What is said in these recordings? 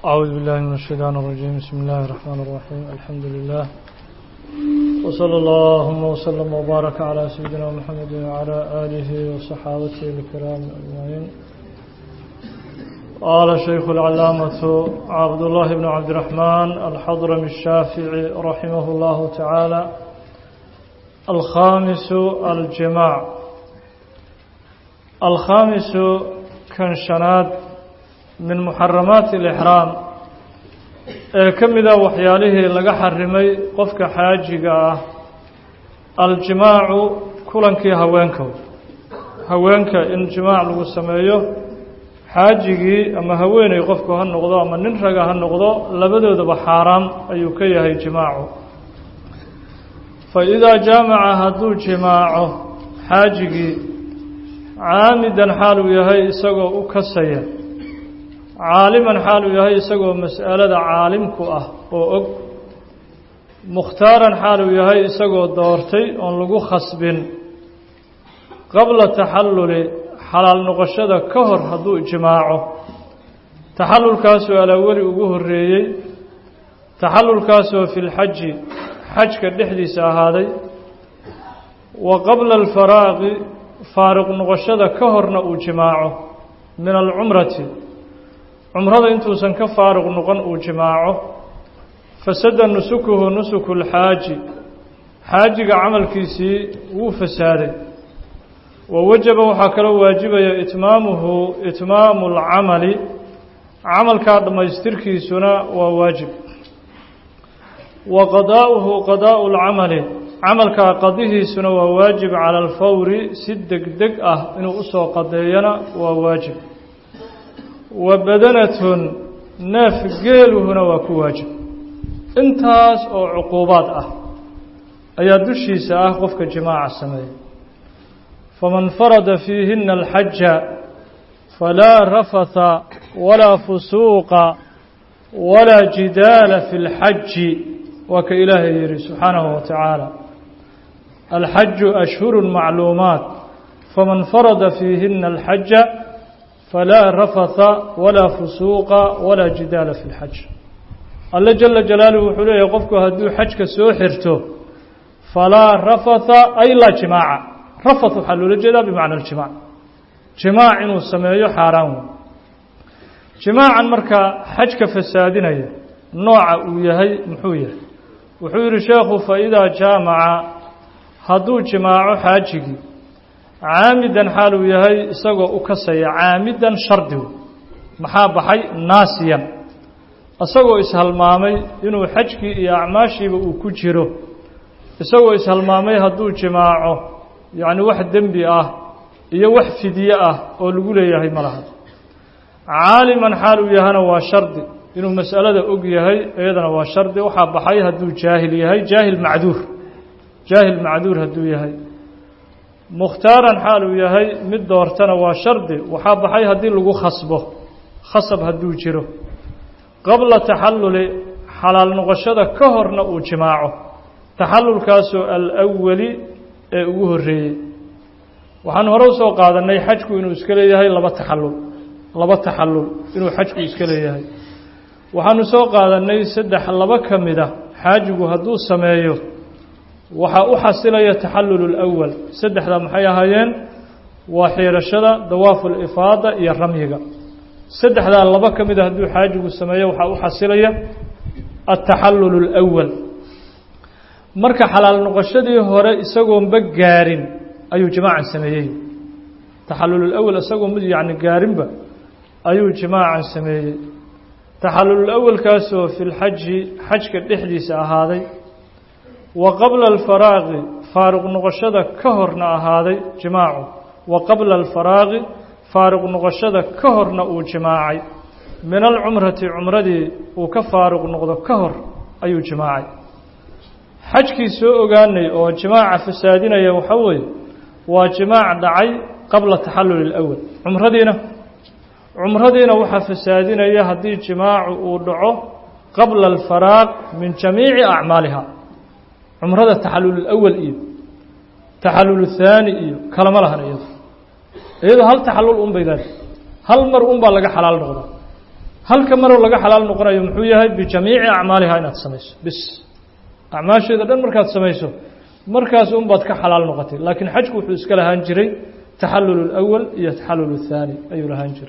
أعوذ بالله من الشيطان الرجيم بسم الله الرحمن الرحيم الحمد لله وصلى اللهم وسلم وبارك على سيدنا محمد وعلى آله وصحابته الكرام أجمعين قال شيخ العلامة عبد الله بن عبد الرحمن الحضرمي الشافعي رحمه الله تعالى الخامس الجماع الخامس كان شناد min muxaramaati alixraam ee ka mida waxyaalihii laga xarimay qofka xaajiga ah aljimaacu kulankii haweenka haweenka in jimaac lagu sameeyo xaajigii ama haweeney qofku ha noqdo ama nin raga ha noqdo labadoodaba xaaraam ayuu ka yahay jimaacu fa idaa jaamaca hadduu jimaaco xaajigii caamidan xaal uu yahay isagoo u kasaya caaliman xaal uu yahay isagoo mas'alada caalimku ah oo og mukhtaaran xaal uu yahay isagoo doortay oon lagu khasbin qabla taxalluli xalaal noqoshada ka hor hadduu jimaaco taxallulkaasoo alaweli ugu horreeyey taxallulkaasoo fi lxaji xajka dhexdiisa ahaaday wa qabla alfaraaqi faaruq noqoshada ka horna uu jimaaco min alcumrati cumrada intuusan ka faaruq noqon uu jimaaco fasada nusukuhu nusuku lxaaji xaajiga camalkiisii wuu fasaaday wa wajaba waxaa kaloo waajibaya itmaamuhu itmaamu lcamali camalkaa dhammaystirkiisuna waa waajib wa qadaa'uhu qadaa'u lcamali camalkaa qadihiisuna waa waajib cala alfawri si deg deg ah inuu usoo qadeeyana waa waajib wa badanatun neef geeluhuna waa ku waajib intaas oo cuquubaad ah ayaa dushiisa ah qofka jimaaca sameeya faman farada fiihina alxaja falaa rafatha walaa fusuuqa walaa jidaala fi اlxaji waa ka ilaahay yihi subxaanahu wa tacaala alxaju ashhuru macluumaat faman farada fiihina alxaja falaa rafatha walaa fusuuqa walaa jidaala fi lxaj alle jala jalaaluhu wuxuu leeyahay qofku hadduu xajka soo xirto falaa rafatha ay laa jimaaca rafath waxaa loola jeedaa bimacna aljimac jimaac inuu sameeyo xaaraan wey jimaacan markaa xajka fasaadinaya nooca uu yahay muxuu yahay wuxuu yihi sheekhu faidaa jaamaca hadduu jimaaco xaajigii caamidan xaal uu yahay isagoo u kasaya caamidan shardigu maxaa baxay naasiyan isagoo ishalmaamay inuu xajkii iyo acmaashiiba uu ku jiro isagoo ishalmaamay hadduu jimaaco yacni wax dembi ah iyo wax fidye ah oo lagu leeyahay ma laha caaliman xaal uu yahana waa shardi inuu mas'alada og yahay iyadana waa shardi waxaa baxay hadduu jaahil yahay jaahil macduur jaahil macduur hadduu yahay mukhtaaran xaal uu yahay mid doortana waa shardi waxaa baxay haddii lagu khasbo khasab hadduu jiro qabla taxalluli xalaal noqoshada ka horna uu jimaaco taxallulkaasoo alawali ee ugu horreeyey waxaan hore usoo qaadannay xajku inuu iska leeyahay laba taxallul laba taxallul inuu xajku iska leeyahay waxaanu soo qaadannay saddex laba ka mid a xaajigu hadduu sameeyo waxaa u xasilaya taxallul اlأwal saddexda maxay ahaayeen waa xiirashada dawaafu اlifaada iyo ramyiga saddexdaa laba ka mida hadduu xaajigu sameeyo waxaa u xasilaya ataxallul اlأwal marka xalaal noqoshadii hore isagoonba gaarin ayuu jimaacan sameeyey taxallul اlأwal isagoo mid yani gaarinba ayuu jimaacan sameeyey taxallul اlأwalkaasoo fi lxaji xajka dhexdiisa ahaaday wa qabla alfaraaqi faaruq noqoshada ka horna ahaaday jimaacu wa qabla alfaraaqi faaruq noqoshada ka horna uu jimaacay min alcumrati cumradii uu ka faaruq noqdo ka hor ayuu jimaacay xajkii soo ogaanay oo jimaaca fasaadinaya waxaa weeye waa jimaac dhacay qabla taxalluli اlأwal cumradiina cumradiina waxaa fasaadinaya haddii jimaacu uu dhaco qabla alfaraaq min jamiici acmaaliha cumrada taxallul اlأwal iyo taxallul الthaani iyo kalama lahan iyado iyadoo hal taxallul un bay leedahay hal mar un baa laga xalaal noqdaa halka maroo laga xalaal noqonayo muxuu yahay bijamiici acmaalihaa inaad samayso bis acmaasheeda dhan markaad samayso markaas unbaad ka xalaal noqotay laakiin xajku wuxuu iska lahaan jiray taxallul اlأwal iyo taxallul الthaani ayuu lahaan jiray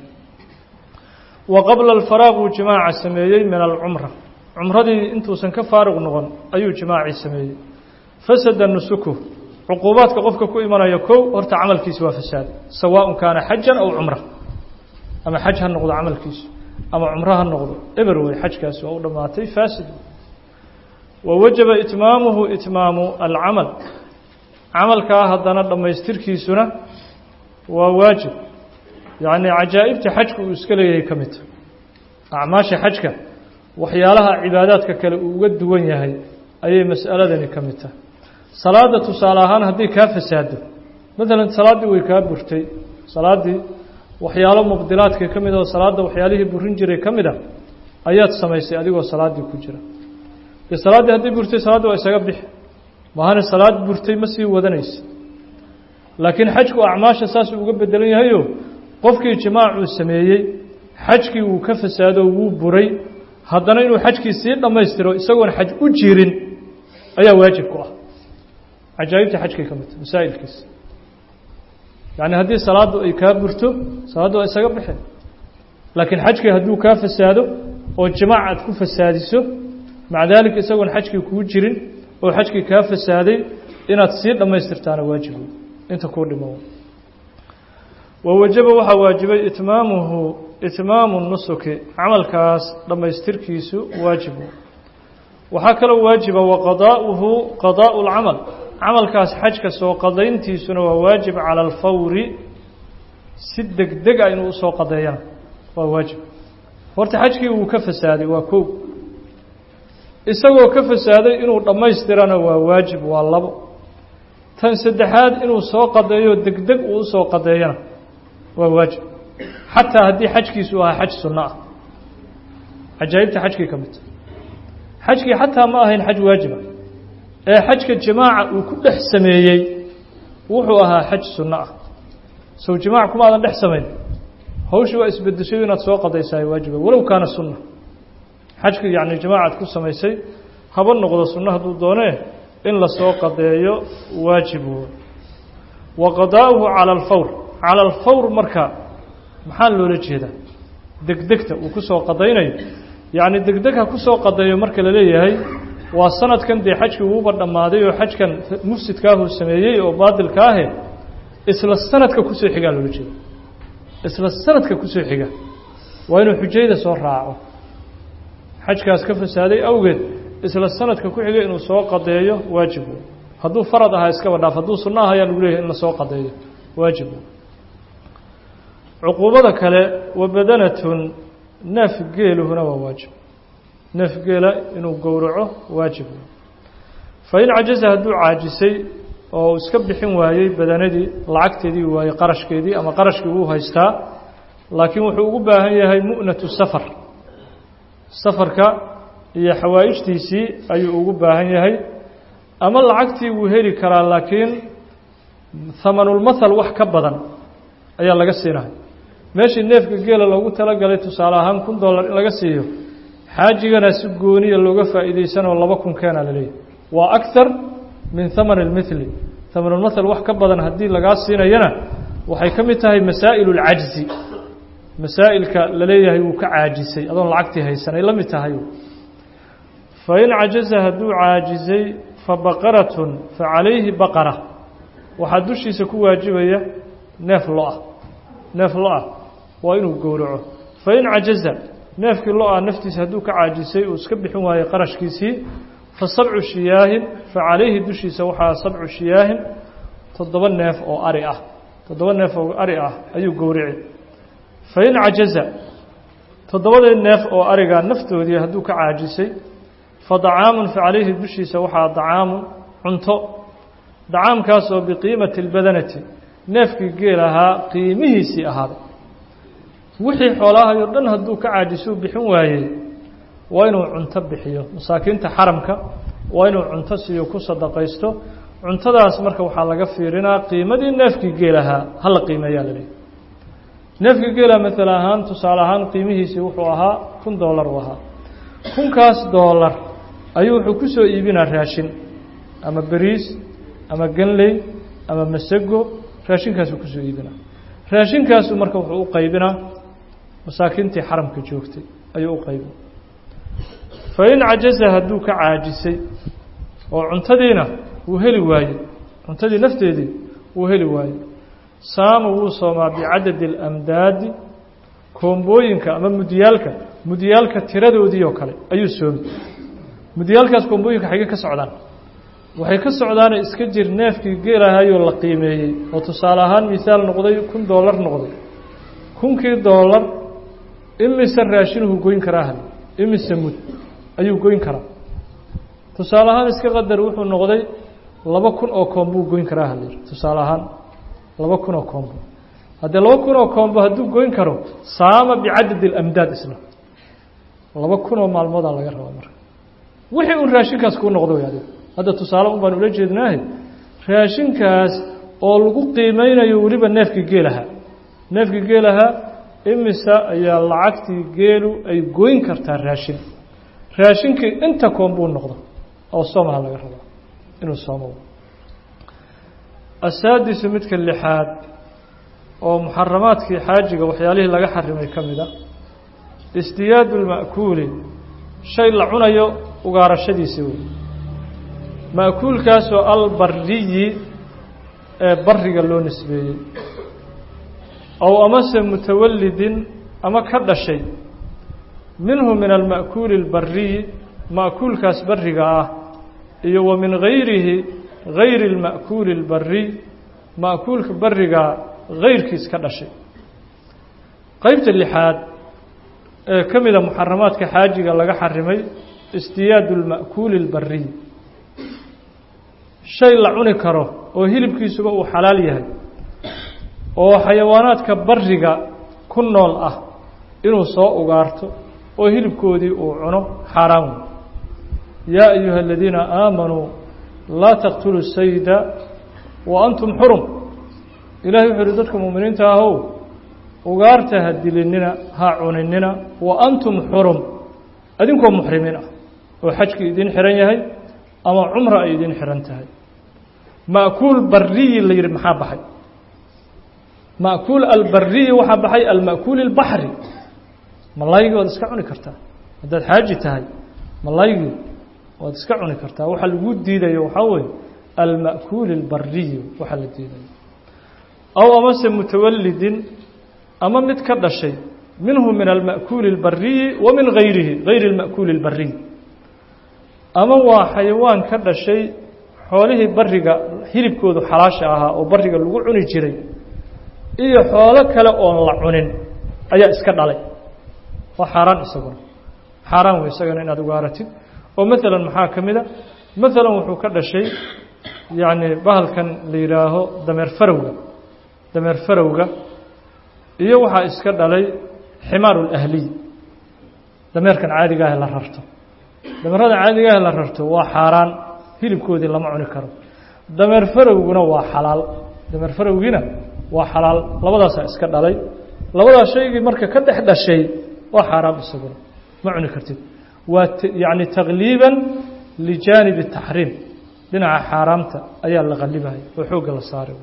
wa qabla alfaraaq uu jimaaca sameeyey min alcumra cumradii intuusan ka faaruq noqon ayuu jimaacii sameeyey fasada nusuku cuquubaadka qofka ku imanaya kow horta camalkiisi waa fasaad sawaaء kaana xajan aw cumra ama xaj ha noqdo camalkiisu ama cumro ha noqdo eber wey xajkaasi waa u dhammaatay faasid wa wajaba itmaamuhu itmaamu alcamal camalkaa haddana dhammaystirkiisuna waa waajib yacni cajaa'ibta xajka uu iska leeyahay ka midta acmaasha xajka waxyaalaha cibaadaadka kale uu uga duwan yahay ayay mas'aladani ka mid tahay salaadda tusaale ahaan haddii kaa fasaado maalan salaaddii way kaa burtay salaaddii waxyaalo mubdilaadka ka mid oo salaadda waxyaalihii burin jiray ka mid a ayaad samaysay adigoo salaaddii ku jira dee salaaddii haddii burtay salaadda waa isaga bixi maahane salaad burtay ma sii wadanaysa laakiin xajku acmaasha saasuu uga bedelan yahayo qofkii jimaacuu sameeyey xajkii wuu ka fasaado wuu buray haddana inuu xajkii sii dhammaystiro isagoon xaj u jirin ayaa waajib ku ah cajaa'ibta xajkay ka midta masaa'ilkiisa yacni haddii salaaddu ay kaa burto salaaddu waa isaga baxeen laakiin xajkii hadduu kaa fasaado oo jimaac aad ku fasaadiso maca daalika isagoon xajkii kuu jirin oo xajkii kaa fasaaday inaad sii dhammaystirtaana waajib inta kuu dhimo wa wajaba waxaa waajibay itmaamuhu itmaamu nusuki camalkaas dhammaystirkiisu waajib waxaa kaloo waajiba wa qadaa'uhu qadaa'u lcamal camalkaas xajka soo qadayntiisuna waa waajib cala alfawri si deg deg a inuu usoo qadeeyana waa waajib horta xajkii wuu ka fasaaday waa kow isagoo ka fasaaday inuu dhammaystirana waa waajib waa labo tan saddexaad inuu soo qadeeyo deg deg uu usoo qadeeyana waa waajib xataa haddii xajkiisu ahaa xaj sunno ah cajaa'ibta xajkii ka midta xajkii xataa ma ahayn xaj waajiba ee xajka jimaaca uu ku dhex sameeyey wuxuu ahaa xaj sunno ah sow jimaac kuma aadan dhex samayn hawshii waa isbedeshay inaad soo qadaysaay waajiba walow kaana sunna xajkii yacni jimaacaad ku samaysay haba noqdo sunno hadduu doonee in lasoo qadeeyo waajib wa qadaa'uhu cala alfawr cala alfawr marka maxaa loola jeedaa degdegta uu ku soo qadaynayo yacni degdeg ha ku soo qadeeyo marka la leeyahay waa sanadkan dee xajkii uuba dhammaaday oo xajkan mufsidkaahuu sameeyey oo baadilka ahe isla sanadka kusoo xigaa loola jeeda isla sanadka kusoo xiga waa inuu xujayda soo raaco xajkaas ka fasaaday awgeed isla sanadka ku xiga inuu soo qadeeyo waajib hadduu farad ahaa iskaba dhaaf hadduu sunno ah ayaa lagu leeyahay in lasoo qadeeyo waajib cuquubada kale wa badanatun neef geeluhuna waa waajib neef geela inuu gowraco waajib fa in cajaza hadduu caajisay oo iska bixin waayey badanadii lacagteedii waayey qarashkeedii ama qarashkii wuu haystaa laakiin wuxuu ugu baahan yahay mu'natu safar safarka iyo xawaa'ijtiisii ayuu ugu baahan yahay ama lacagtii wuu heli karaa laakiin hamanulmathal wax ka badan ayaa laga siinahay meeshii neefka geela loogu talagalay tusaale ahaan kun dollar in laga siiyo xaajigana si gooniya looga faa'iidaysanoo laba kun keena la leeyahy waa akthar min haman almithli hamanulmathal wax ka badan haddii lagaa siinayana waxay ka mid tahay masaa'il اlcajzi masaa'ilka la leeyahay wuu ka caajisay adoon lacagtii haysanay la mid tahay fain cajaza hadduu caajizay fabaqaratun facalayhi baqara waxaa dushiisa ku waajibaya neef lo-ah neef lo-ah waa inuu gowraco fain cajaza neefkii lo-ah naftiisa hadduu ka caajisay uu iska bixin waayey qarashkiisii fa sabcu shiyaahin fa calayhi dushiisa waxaa sabcu shiyaahin toddoba neef oo ari ah toddoba neef oo ari ah ayuu gowrici fain cajaza toddobadii neef oo ariga naftoodii hadduu ka caajisay fa dacaamun fa calayhi dushiisa waxaa dacaamun cunto dacaamkaasoo biqiimati اlbadanati neefkii geel ahaa qiimihiisii ahaaday wixii xoolahayo dhan hadduu ka caajisuu bixin waayey waa inuu cunto bixiyo masaakiinta xaramka waa inuu cunto siiyo ku sadaqaysto cuntadaas marka waxaa laga fiirinaa qiimadii neefkii geel ahaa hala qiimeeyaa la leeyahy neefka geela maala ahaan tusaale ahaan qiimihiisii wuxuu ahaa kun dollar uu ahaa kunkaas dollar ayuu wuxuu ku soo iibinaa raashin ama beriis ama ganley ama masago raashinkaasuu kusoo iibinaa raashinkaasu marka wuxuu u qaybinaa masaakiintii xaramka joogtay ayuu u qaybina fa in cajaza hadduu ka caajisay oo cuntadiina wuu heli waayey cuntadii nafteedii wuu heli waayey saama wuu soomaa bicadadi اlamdaadi koombooyinka ama mudyaalka mudyaalka tiradoodii oo kale ayuu soomi mudyaalkaas koombooyinka xaggee ka socdaan waxay ka socdaane iska jir neefkii geelahayoo la qiimeeyey oo tusaale ahaan misaal noqday kun dollar noqday kunkii dollar imise raashinuhu goyn karaa hal imise mud ayuu goyn karaa tusaale ahaan iska qadar wuxuu noqday laba kun oo koombuu goyn karaa halyir tusaale ahaan laba kun oo koombo haddee laba kun oo koombo hadduu goyn karo saama bicadadi اlamdaad isla laba kun oo maalmoodaa laga rabaa marka wixii un raashinkaas kuu noqdo way adiga hadda tusaale un baan ula jeednaahe raashinkaas oo lagu qiimeynayo weliba neefkii geelahaa neefkii geelahaa imisa ayaa lacagtii geelu ay goyn kartaa raashin raashinkii inta koombuu noqdo oo soomaha laga rabaa inuu soomo asaadisu midka lixaad oo muxaramaadkii xaajiga waxyaalihii laga xarimay ka mid a isdiyaadu lma'kuuli shay la cunayo ugaarashadiisi wey ma'kuulkaasoo albariyi ee bariga loo nisbeeyey ow amase mutawalidin ama ka dhashay minhu min alma'kuuli اlbariyi ma'kuulkaas bariga ah iyo wa min gayrihi gayri اlma'kuuli اlbariy ma'kuulka barigaa gayrkiis ka dhashay qeybta lixaad ee ka mida muxaramaadka xaajiga laga xarimay isdiyaadu اlma'kuuli اlbariy shay la cuni karo oo hilibkiisuba uu xalaal yahay oo xayawaanaadka bariga ku nool ah inuu soo ugaarto oo hilibkoodii uu cuno xaaraan wey yaa ayuha aladiina aamanuu laa taqtuluu sayda wa antum xurum ilahay wuxuu uhi dadka muuminiinta ahow ugaarta ha dilinina ha cuninina wa antum xurum adinkoo muxrimiin ah oo xajkii idin xihan yahay ama cumra ay idin xihan tahay ma'kuul bariyi la yidhi maxaa baxay ma'kuul albariyi waxaa baxay alma'kuul اlbaxri malaygii waad iska cuni kartaa haddaad xaaji tahay malaygii waad iska cuni kartaa waxaa lagu diidayo waxaa weeye alma'kuul اlbariyi waxaa la diidayo aw amase mutawalidin ama mid ka dhashay minhu min alma'kuuli اlbariyi wa min gayrihi gayri اlma'kuuli اlbariy ama waa xayawaan ka dhashay xoolihii bariga hilibkoodu xalaasha ahaa oo bariga lagu cuni jiray iyo xoolo kale oon la cunin ayaa iska dhalay waa xaaraan isaguna xaaraan wey isagana inaad ugaaratid oo maalan maxaa ka mid a maalan wuxuu ka dhashay yacni bahalkan la yidhaaho dameer farowga dameer farowga iyo waxaa iska dhalay ximaaru lahliy dameerkan caadiga ah la rarto dameerada caadiga ah la rarto waa xaaraan hilibkoodii lama cuni karo dameer farowguna waa xalaal dameer farowgiina waa xalaal labadaasaa iska dhalay labadaas shaygii marka ka dhex dhashay waa xaaraam isaguna ma cuni kartid waa yacni takliiban lijaanibi taxriim dhinaca xaaraamta ayaa la qallibaya oo xoogga la saaray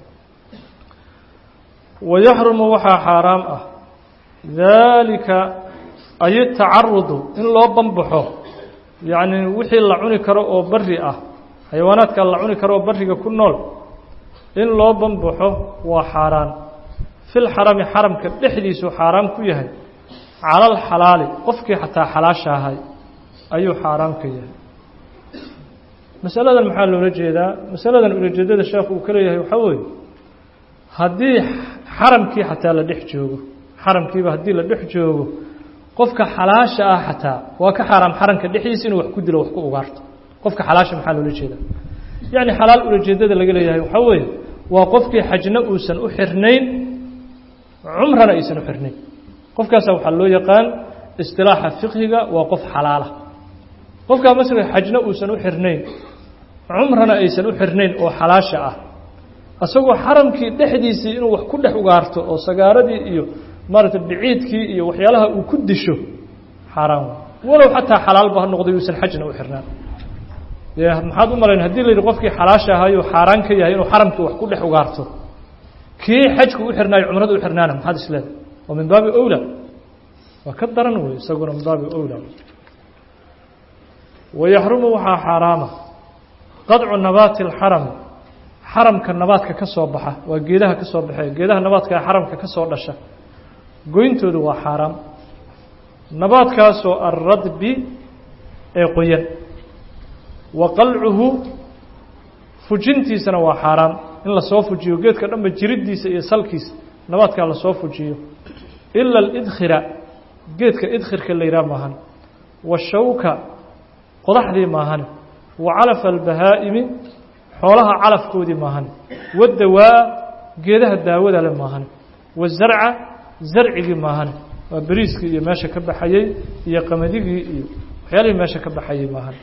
wayaxrumu waxaa xaaraam ah daalika ay tacarudu in loo banbaxo yacni wixii la cuni karo oo bari ah xayawaanaadka la cuni karo oo bariga ku nool in loo banbaxo waa xaaraan fil xarami xaramka dhexdiisuu xaaraam ku yahay cala alxalaali qofkii xataa xalaasha ahay ayuu xaaraam ka yahay masaladan maxaa loola jeedaa masaladan ulajeedada sheekhu uu ka leeyahay waxaa weeye haddii xaramkii xataa la dhex joogo xaramkiiba haddii la dhex joogo qofka xalaasha ah xataa waa ka xaaraam xaramka dhexdiisa inuu wax ku dilo wax ku ugaarto qofka xalaasha maxaa loola jeedaa yacni xalaal ulajeedada laga leeyahay waxaa weeye waa qofkii xajna uusan u xirnayn cumrana aysan u xirnayn qofkaasa waxaa loo yaqaan istilaaxa fiqhiga waa qof xalaala qofkaa masala xajna uusan u xirnayn cumrana aysan u xirnayn oo xalaasha ah isagoo xaramkii dhexdiisii inuu wax ku dhex ugaarto oo sagaaradii iyo maaragtay biciidkii iyo waxyaalaha uu ku disho xaaraan walow xataa xalaalba ha noqdo yuusan xajna u xirnaan dee maxaad u malayn hadii la yidhi qofkii xalaasha ahaayuu xaaraan ka yahay inuu xaramkii wax ku dhex ugaarto kii xajku u xirnaayo cumrada u xirnaana maxaad isleedahay waa min baabi owla waa ka daran wey isaguna min baabi owla wayaxrumu waxaa xaaraama qadcu nabaati alxarami xaramka nabaadka ka soo baxa waa geedaha ka soo baxee geedaha nabaadka ee xaramka ka soo dhasha goyntoodu waa xaaraam nabaadkaasoo alradbi ee qoyan wa qalcuhu fujintiisana waa xaaraam in lasoo fujiyo geedka dhanba jiriddiisa iyo salkiisa nabaadkaa lasoo fujiyo ila alidkhira geedka idkhirka la yidhaha maahan washawka qodaxdii maahan wa calafa albahaa'imi xoolaha calafkoodii maahan wadawaa geedaha daawada le maahan wazarca zarcigii maahan waa beriiskii iyo meesha ka baxayey iyo qamadigii iyo waxyaalihii meesha ka baxayey maahan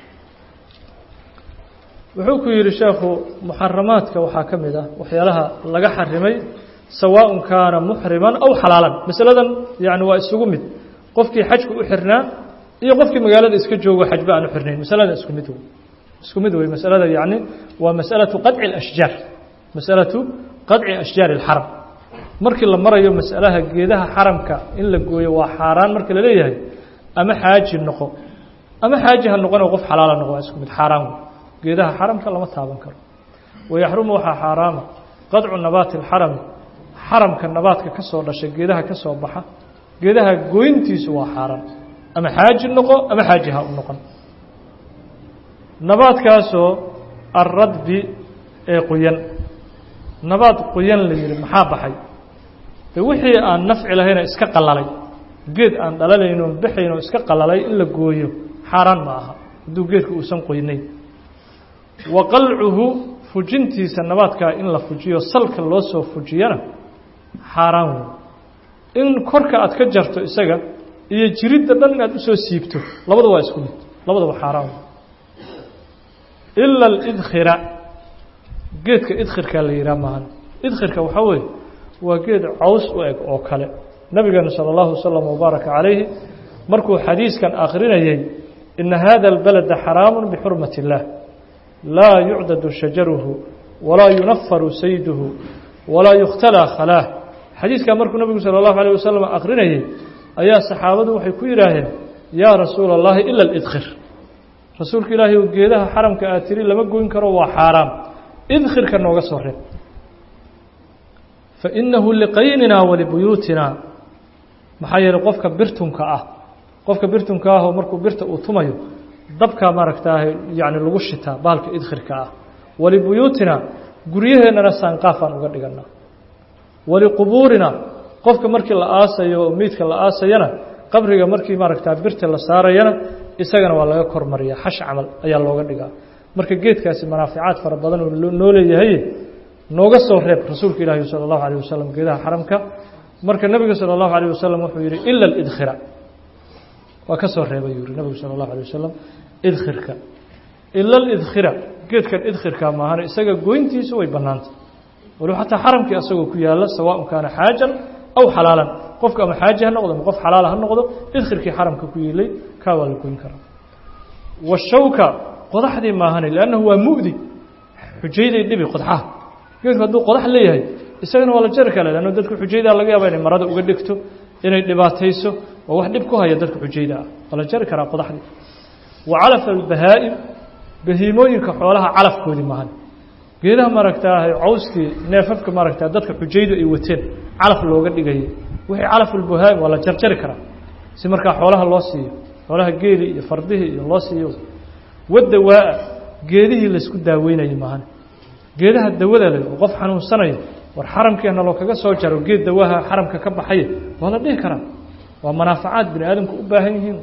wuxuu ku yidhi sheekhu muxaramaadka waxaa ka mid ah waxyaalaha laga xarimay sawaaءun kaana muxriman aw xalaalan masaladan yani waa isugu mid qofkii xajku u xirnaa iyo qofkii magaalada iska joogo xajba aan u xirnayn masalada isku mid wey isku mid wey masalada yani waa masalaةu qaطci اashjaar masalaةu qaطci ashjaari اlxaram markii la marayo masalaha geedaha xaramka in la gooyo waa xaaraan marka la leeyahay ama xaaji noqo ama xaaji ha noqon qof xalaala noqo waa isku mid xaaraan wey geedaha xaramka lama taaban karo wayaxrumu waxaa xaaraama qadcu nabaati اlxarami xaramka nabaadka ka soo dhashay geedaha ka soo baxa geedaha goyntiisu waa xaaraan ama xaaji noqo ama xaaji ha u noqon nabaadkaasoo alradbi ee qoyan nabaad qoyan la yihi maxaa baxay de wixii aan nafci lahayna iska qalalay geed aan dhalalayn oon baxayn oo iska qalalay in la gooyo xaaraan ma aha hadduu geedka uusan qoynayn wa qalcuhu fujintiisa nabaadkaa in la fujiyo salka loo soo fujiyana xaaraan wey in korka aad ka jarto isaga iyo jiridda dhan inaad usoo siibto labada waa isku mid labadaba xaaraan wey ila alidkhira geedka idkhirkaa la yidhaha maahan idkhirka waxaa weeye waa geed caws u eg oo kale nabigeenu salى اllahu waslm wbaaraka calayhi markuu xadiiskan akrinayey ina hada اlbalada xaraamu bixurmat اllah laa yucdadu shajaruhu walaa yunafaru sayduhu walaa yukhtalaa khalaah xadiiskaa markuu nabigu salى اllahu alيه wasalam akrinayey ayaa saxaabadu waxay ku yidhaaheen yaa rasuula اllahi ila اlidkhir rasuulka ilaahay o geedaha xaramka aad tiri lama goyn karo waa xaaraam idkhirka nooga soo reeb fainahu liqaynina walibuyuutina maxaa yeeley qofka birtunka ah qofka birtunka ahoo markuu birta uu tumayo dabkaa maaragtaa yani lagu shitaa baalka idkhirka ah walibuyuutina guryaheennana saanqaafaan uga dhiganaa waliqubuurina qofka markii la aasayo oo meydka la aasayana qabriga markii maaragtaa birta la saarayana isagana waa laga kormariya xash camal ayaa looga dhigaa marka geedkaasi manaaficaad fara badan oo noo leeyahay nooga soo reeb rasuulka ilaahi salى اllahu alيه wasalam geedaha xaramka marka nebiga salى اllahu alيه wasalam wuxuu yihi ila اidkhira waa ka soo reebay yuu yihi nebigu salى اllahu alيه wasalam idkhirka ila اidkhira geedkan idkhirka maahan isaga goyntiisu way banaantay waliba xataa xaramkii asagoo ku yaala sawaaء kaana xaajan aw xalaalan qofka ama xaaji ha noqdo ama qof xalaala ha noqdo idkhirkii xaramka ku yiilay kaa waa la goyn karaa washawka qodaxdii maahane lannahu waa mu'di xujayday dhibi qodxaha geedku hadduu qodax leeyahay isagana waa la jari kale lanno dadka xujaydaa laga yaaba inay marada uga dhigto inay dhibaatayso waa wax dhib ku haya dadka xujayda ah waa la jari karaa qodaxdii wa calafa albahaa'im bahiimooyinka xoolaha calafkoodii maahan geedaha maaragtaa cawskii neefafka maaragtaa dadka xujaydu ay wateen calaf looga dhigayay wixii calafulbahaa'im waa la jarjari karaa si markaa xoolaha loo siiyo xoolaha geeli iyo fardihii iyo loo siiyo wadawaa geedihii laysku daaweynayay maahan geedaha dawada leh oo qof xanuunsanaya war xaramkeenna loo kaga soo jaro geed dawaha xaramka ka baxaya waa la dhihi karaa waa manaafacaad bini aadamku u baahan yihiin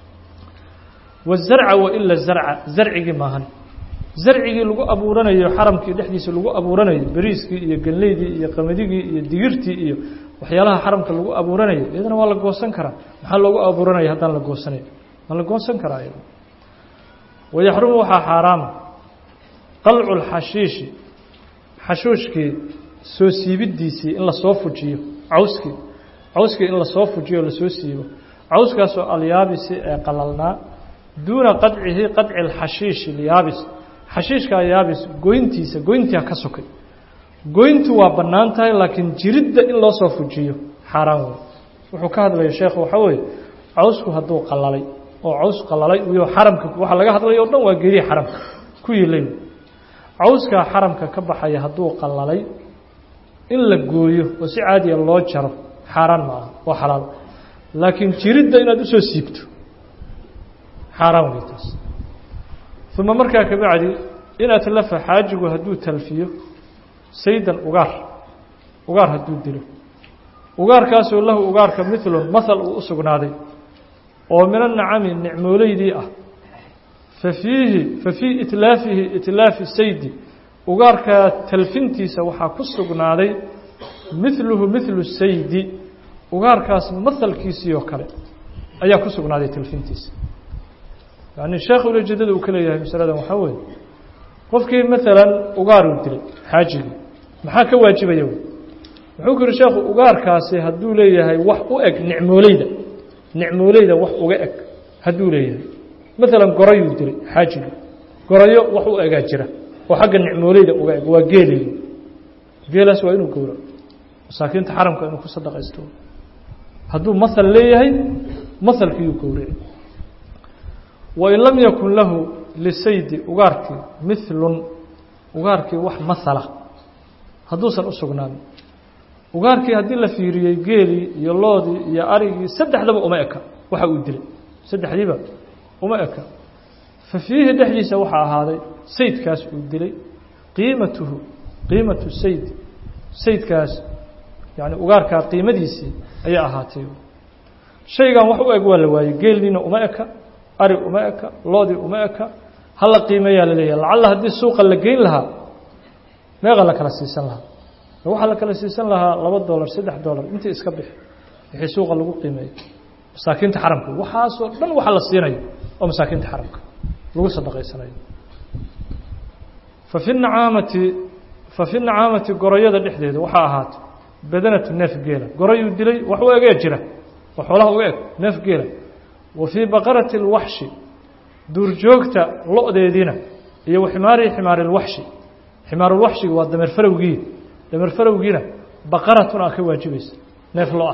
wazarca waila zarca zarcigii maahan zarcigii lagu abuuranayo xaramkii dhexdiisa lagu abuuranayo beriiskii iyo ganleydii iyo qamadigii iyo digirtii iyo waxyaalaha xaramka lagu abuuranayo iyadana waa la goosan karaa maxaa loogu abuuranaya haddaan la goosanayo waa la goosan karaa iyada wayaxrumu waxaa xaaraama qalcu lxashiishi xashuushkii soo siibidiisii in lasoo fujiyo cawskii cawskii in lasoo fujiyo o lasoo siibo cawskaasoo alyaabisi ee qalalnaa duuna qadcihi qadci alxashiishi alyaabis xashiishkaa yaabis goyntiisa goyntia ka sokay goyntu waa bannaan tahay laakiin jiridda in loo soo fujiyo xaaraan wey wuxuu ka hadlaya sheekhu waxaa weeye cawsku hadduu qalalay oo caws qalalay iyo xaramka waxaa laga hadlaya o dhan waa geedihi xaramka ku yiilay cawskaa xaramka ka baxaya hadduu qalalay in la gooyo oo si caadiya loo jaro xaaraan ma aha waa xalaal laakiin jiridda inaad usoo siibto xaaraan wey taas uma markaa kabacdi in atlafa xaajigu hadduu talfiyo saydan ugaar ugaar hadduu dilo ugaarkaasoo lahu ugaarka milun mahal uu u sugnaaday oo min anacami nicmooleydii ah fa fiihi fa fii itlaafihi itlaafi saydi ugaarkaa talfintiisa waxaa ku sugnaaday miluhu milu saydi ugaarkaas mahalkiisii oo kale ayaa ku sugnaaday talfintiisa yani sheekh ulajeedada uu ka leeyahay masaladan waxaa weeye qofkii maalan ugaaruu dilay xaajigii maxaa ka waajibaya wuxuu ku yihi sheekhu ugaarkaasi hadduu leeyahay wax u eg nicmooleyda nicmooleyda wax uga eg hadduu leeyahay maalan gorayuu dilay xaajigii gorayo wax u egaa jira oo xagga nicmooleyda uga eg waa geeleydu geelaas waa inuu gowraco masaakiinta xaramka inuu ku sadaqaysto hadduu mahal leeyahay mahalkiiyuu gowraci wain lam yakun lahu lisaydi ugaarkii milun ugaarkii wax mahala hadduusan u sugnaanin ugaarkii haddii la fiiriyey geelii iyo loodii iyo arigii saddexdaba uma eka waxa uu dilay saddexdiiba uma eka fa fiihi dhexdiisa waxaa ahaaday saydkaas uu dilay qiimatuhu qiimatu sayd saydkaas yani ugaarkaa qiimadiisii ayaa ahaatay shaygan wax u eg waa la waayey geelniina uma eka ari uma eka loodii uma eka hala qiimeeyaa la leeyahay lacalla haddii suuqa la geyn lahaa meeqa la kala siisan lahaa waxaa la kala siisan lahaa laba dolar saddex dolar intii iska bixi wixii suuqa lagu qiimeeyo masaakiinta xaramka waxaasoo dhan waxa la siinayo oo masaakiinta xaramka lagu sadaqaysanayo fa fi nacaamati fa fi nacaamati gorayada dhexdeeda waxaa ahaatay badanatu neef geela gorayuu dilay wax u egee jira oo xoolaha uga eg neef geela wa fii baqarati اlwaxshi duurjoogta lo-deediina iyo wa ximaarihi ximaari اlwaxshi ximaarulwaxshiga waa dameer farowgii dameer farowgiina baqaratun aa ka waajibaysa neef lo ah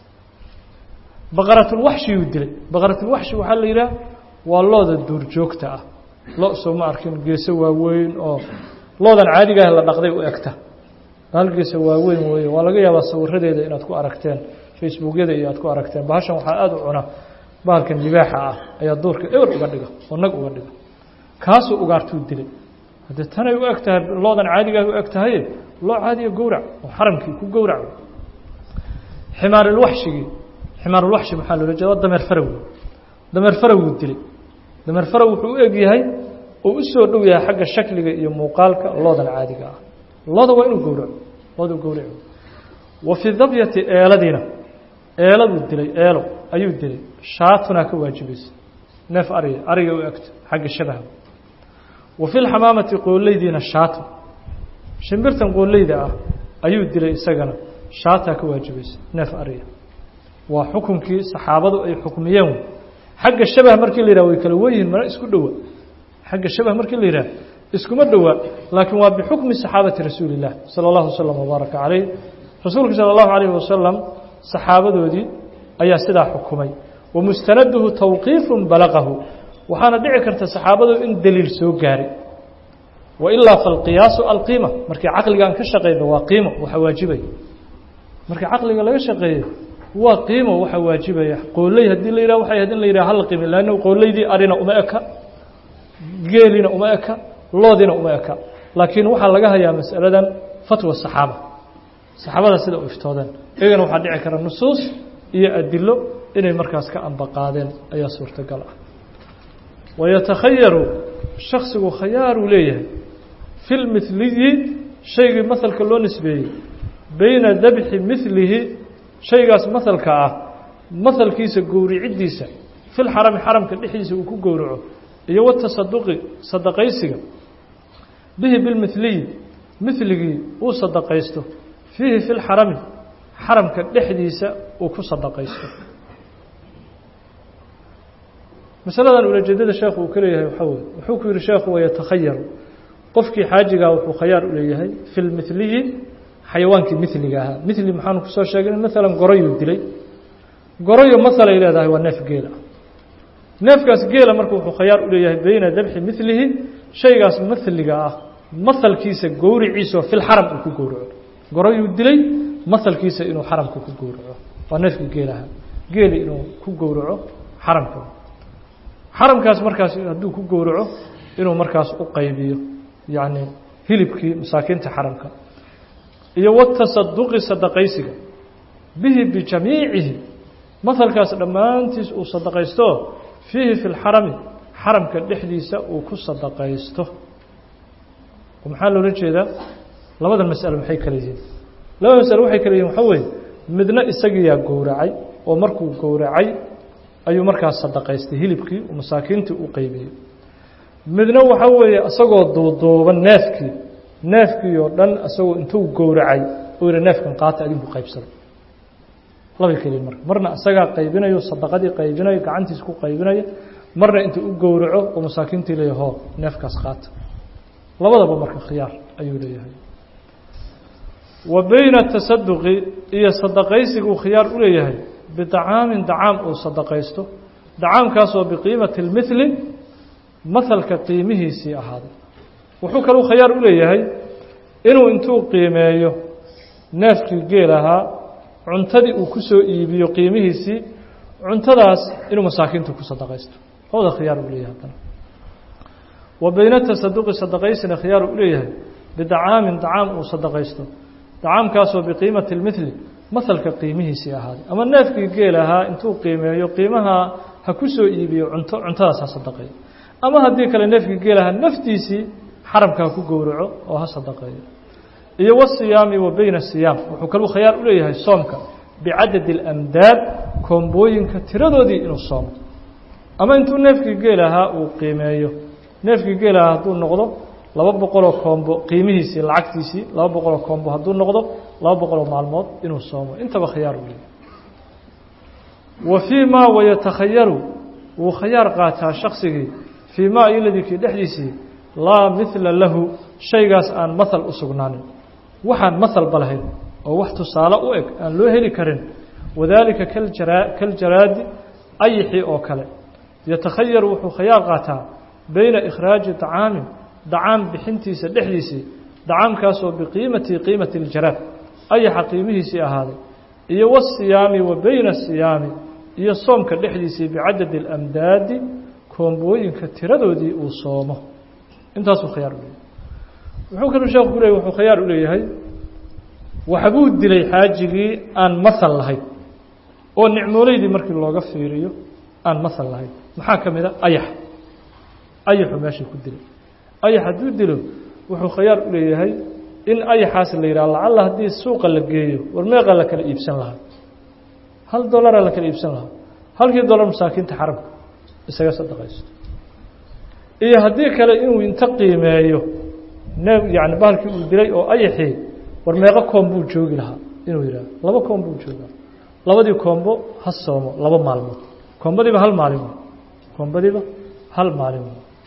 baqaratulwaxshiyuu dilay baqaratulwaxshi waxaa la yidhaha waa looda duurjoogta ah lo soo ma arkin geeso waaweyn oo loodan caadigaah la dhaqday u egta hal geeso waaweyn weeye waa laga yaabaa sawiradeeda inaad ku aragteen facebookyada iyo aad ku aragteen bahashan waxaa aada u cuna bahalkan libaaxa ah ayaa duurka ewer uga dhiga oo nag uga dhiga kaasuu ugaartuu dilay haddee tanay u eg tahay loodan caadigaah u eg tahaye loo caadiya gowrac oo xaramkii ku gowrac ximaarulwaxshigii ximaarulwaxshi maxaa loola jeeda waa dameer farow dameer farowuu dilay dameer farow wuxuu u eg yahay oo u soo dhow yahay xagga shakliga iyo muuqaalka loodan caadiga ah looda waa inuu gowraco looduu gowraco wa fii dabyati eeladiina eeladuu dilay eelo ayuu dilay shaatunaa ka waajibaysa neef ariga ariga u egta xagga shabaha wa fi lxamaamati qooleydiina shaatun shimbirtan qooleyda ah ayuu dilay isagana shaataa ka waajibaysa neef ariga waa xukunkii saxaabadu ay xukmiyeen xagga shabah markii la yidhah way kala wenyihin mana isku dhowa xagga shabah markii la yidhah iskuma dhowa laakiin waa bixukmi saxaabati rasuuli illah sala allahu wasalam wabaaraka calayh rasuulka sala allahu calayhi wasalam saxaabadoodii ayaa sidaa xukumay wa mustanaduhu tawqiifun balaqahu waxaana dhici karta saxaabadu in daliil soo gaaray wailaa falqiyaasu alqiima markii caqligaan ka shaqeyno waa qiimo waxa waajibaya markii caqliga laga shaqeeyo waa qiimo waxa waajibaya qooley haddii la yidhah waxay ahayd in la yidhah hala qiimi lanna qooleydii arina uma eka geelina uma eka loodina uma eka laakiin waxaa laga hayaa masaladan fatwa saxaaba saxaabada sida u iftoodeen iyagana waxaa dhici kara nusuus iyo adilo inay markaas ka ambaqaadeen ayaa suurtagal ah wayatakhayaru shaksigu khayaaruu leeyahay fi lmiliyi shaygii mahalka loo nisbeeyey beyna dabxi milihi shaygaas mahalka ah mahalkiisa gowriciddiisa fi lxarami xaramka dhexdiisa uu ku gowraco iyo watasaduqi sadaqaysiga bihi bilmiliyi miligii uu sadaqaysto fiihi fi lxarami xaramka dhexdiisa uu ku sadaqaysto masaladan ulajeedada sheekhu uu ka leeyahay waxaa weye wuxuu ku yihi sheekhu wayatakhayaru qofkii xaajigaa wuxuu khayaar u leeyahay fi lmiliyi xayawaankii miliga ahaa mili maxaanu kusoo sheegay maalan goroyuu dilay goroyo mahalay leedahay waa neef geela neefkaas geela marka wuxuu khayaar u leeyahay beyna dabxi milihi shaygaas mahliga ah mahalkiisa gowriciisao filxaram uu ku gowraco goroyuu dilay mahalkiisa inuu xaramka ku gowraco waa neefkii geelaha geeli inuu ku gowraco xaramka xaramkaas markaas hadduu ku gowraco inuu markaas u qaybiyo yacni hilibkii masaakiinta xaramka iyo watasaduqi sadaqaysiga bihi bijamiicihi mahalkaas dhammaantiis uu sadaqaysto fiihi fi lxarami xaramka dhexdiisa uu ku sadaqaysto maxaa loola jeedaa labadan masalo maxay kala yihiin labada masalo waxay kala yihin waxaa weeye midna isagiyaa gowracay oo markuu gowracay ayuu markaas sadaqaystay hilibkii uu masaakiintii u qeybiyey midna waxaa weeye isagoo duuduuban neefkii neefkii oo dhan isagoo intuu gowracay oo yihi neefkan qaata adinku qaybsada labay keliyin marka marna isagaa qaybinayo sadaqadii qaybinayo gacantiis ku qaybinayo marna intuu u gowraco oo masaakiintii leeyahy ho neefkaas qaata labadaba marka khiyaar ayuu leeyahay wa beyna tasaduqi iyo sadaqaysiguu khiyaar u leeyahay bidacaamin dacaam uu sadaqaysto dacaamkaasoo biqiimati اlmithli mahalka qiimihiisii ahaaday wuxuu kaluu khayaar u leeyahay inuu intuu qiimeeyo neefkii geel ahaa cuntadii uu ku soo iibiyo qiimihiisii cuntadaas inuu masaakiinta ku sadaqaysto labada khiyaar uu leeyahay haddana wa beyna tasaduqi sadaqaysina khiyaar u leeyahay bidacaamin dacaam uu sadaqaysto dacaamkaasoo biqiimati اlmithli mahalka qiimihiisii ahaaday ama neefkii geel ahaa intuu qiimeeyo qiimaha ha ku soo iibiyo cunto cuntadaas ha sadaqeeyo ama haddii kale neefkii geel ahaa naftiisii xaramka ha ku gowraco oo ha sadaqeeyo iyo wasiyaami wa beyna siyaam wuxuu kaluu khayaar u leeyahay soomka bicadadi اlamdaad koombooyinka tiradoodii inuu soomo ama intuu neefkii geel ahaa uu qiimeeyo neefkii geel ahaa hadduu noqdo laba boqoloo koombo qiimihiisii lacagtiisii laba boqoloo koombo hadduu noqdo laba boqoloo maalmood inuu soomo intaba khiyaar u leeyahay wa fii ma wayatakhayaru wuu khayaar qaataa shaksigii fii ma iladii kii dhexdiisii laa mihla lahu shaygaas aan mahal u sugnaanin waxaan mahalba lahayn oo wax tusaale u eg aan loo heli karin wadaalika kaljara kaljaraadi ayixii oo kale yatakhayaru wuxuu khayaar qaataa beyna ikhraaji طacaamin dacaam bixintiisa dhexdiisii dacaamkaasoo biqiimati qiimati اljaraad ayaxa qiimihiisii ahaaday iyo wasiyaami wa beyna siyaami iyo soomka dhexdiisii bicadadi اlamdaadi koombooyinka tiradoodii uu soomo intaasuu khayaar u leeyahay wuxuu kaluu sheekhu ku leeyay wuxuu khayaar u leeyahay waxbuu dilay xaajigii aan mahal lahayn oo nicmooleydii markii looga fiiriyo aan mahal lahayn maxaa ka mid a ayax ayaxu meeshii ku dilay ayax hadduu dilo wuxuu khayaar u leeyahay in ayaxaas la yidhaha lacalla haddii suuqa la geeyo war meeqaa la kala iibsan lahaa hal dollaraa la kala iibsan lahaa halkii dollar masaakiinta xaramka isaga sadaqaysto iyo haddii kale inuu inta qiimeeyo neef yani bahalkii uu dilay oo ayaxii war meeqo koom buu joogi lahaa inuu yidhaha laba koom buu joogi lahaa labadii koombo ha soomo laba maalmood koombadiiba hal maalin koombadiiba hal maalin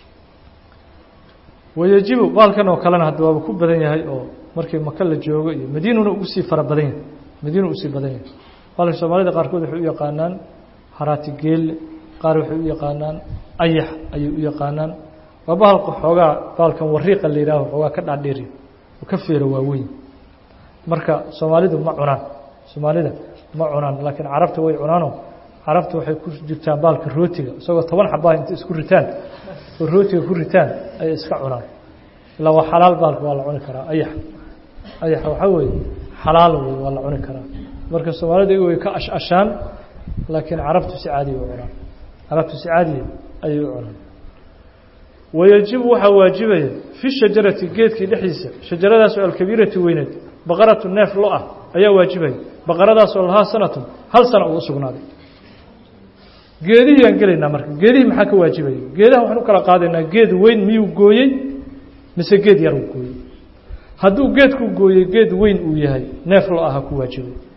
wayajibu baalkan oo kalena hadda waaba ku badan yahay oo markii maka la joogo iyo madiinuna ugu sii fara badan yahay madiina usii badan yahay baalka soomaalida qaarkood waxay u yaqaanaan haraati geelle qaar waxay u yaqaanaan ayax ayay u yaqaanaan waa bahalka xoogaa baalkan wariiqa la yihaaho xoogaa ka dhaadheeri oo ka feero waaweyn marka soomaalidu ma cunaan soomaalida ma cunaan laakiin carabta way cunaanoo carabta waxay ku jirtaan baalka rootiga isagoo toban xabaa inta isku ritaan oo rootiga ku ritaan ayay iska cunaan ilaa waa xalaal baalka waa la cuni karaa ayax ayax waxaa weeye xalaal wey waa la cuni karaa marka soomaalida way ka ash-ashaan laakiin carabtu si caadiya u cunaan carabtu si caadiya ayay u cunaan wayajibu waxaa waajibaya fi shajarati geedkii dhexdiisa shajaradaasoo alkabiirati weyneed baqaratu neef lo ah ayaa waajibaya baqaradaasoo lahaa sanatun hal sana uu usugnaaday geedihii aan gelaynaa marka geedihii maxaa ka waajibaya geedaha waxaan u kala qaadaynaa geed weyn miyuu gooyey mise geed yaruu gooyey hadduu geedku gooyey geed weyn uu yahay neef lo aha ku waajibay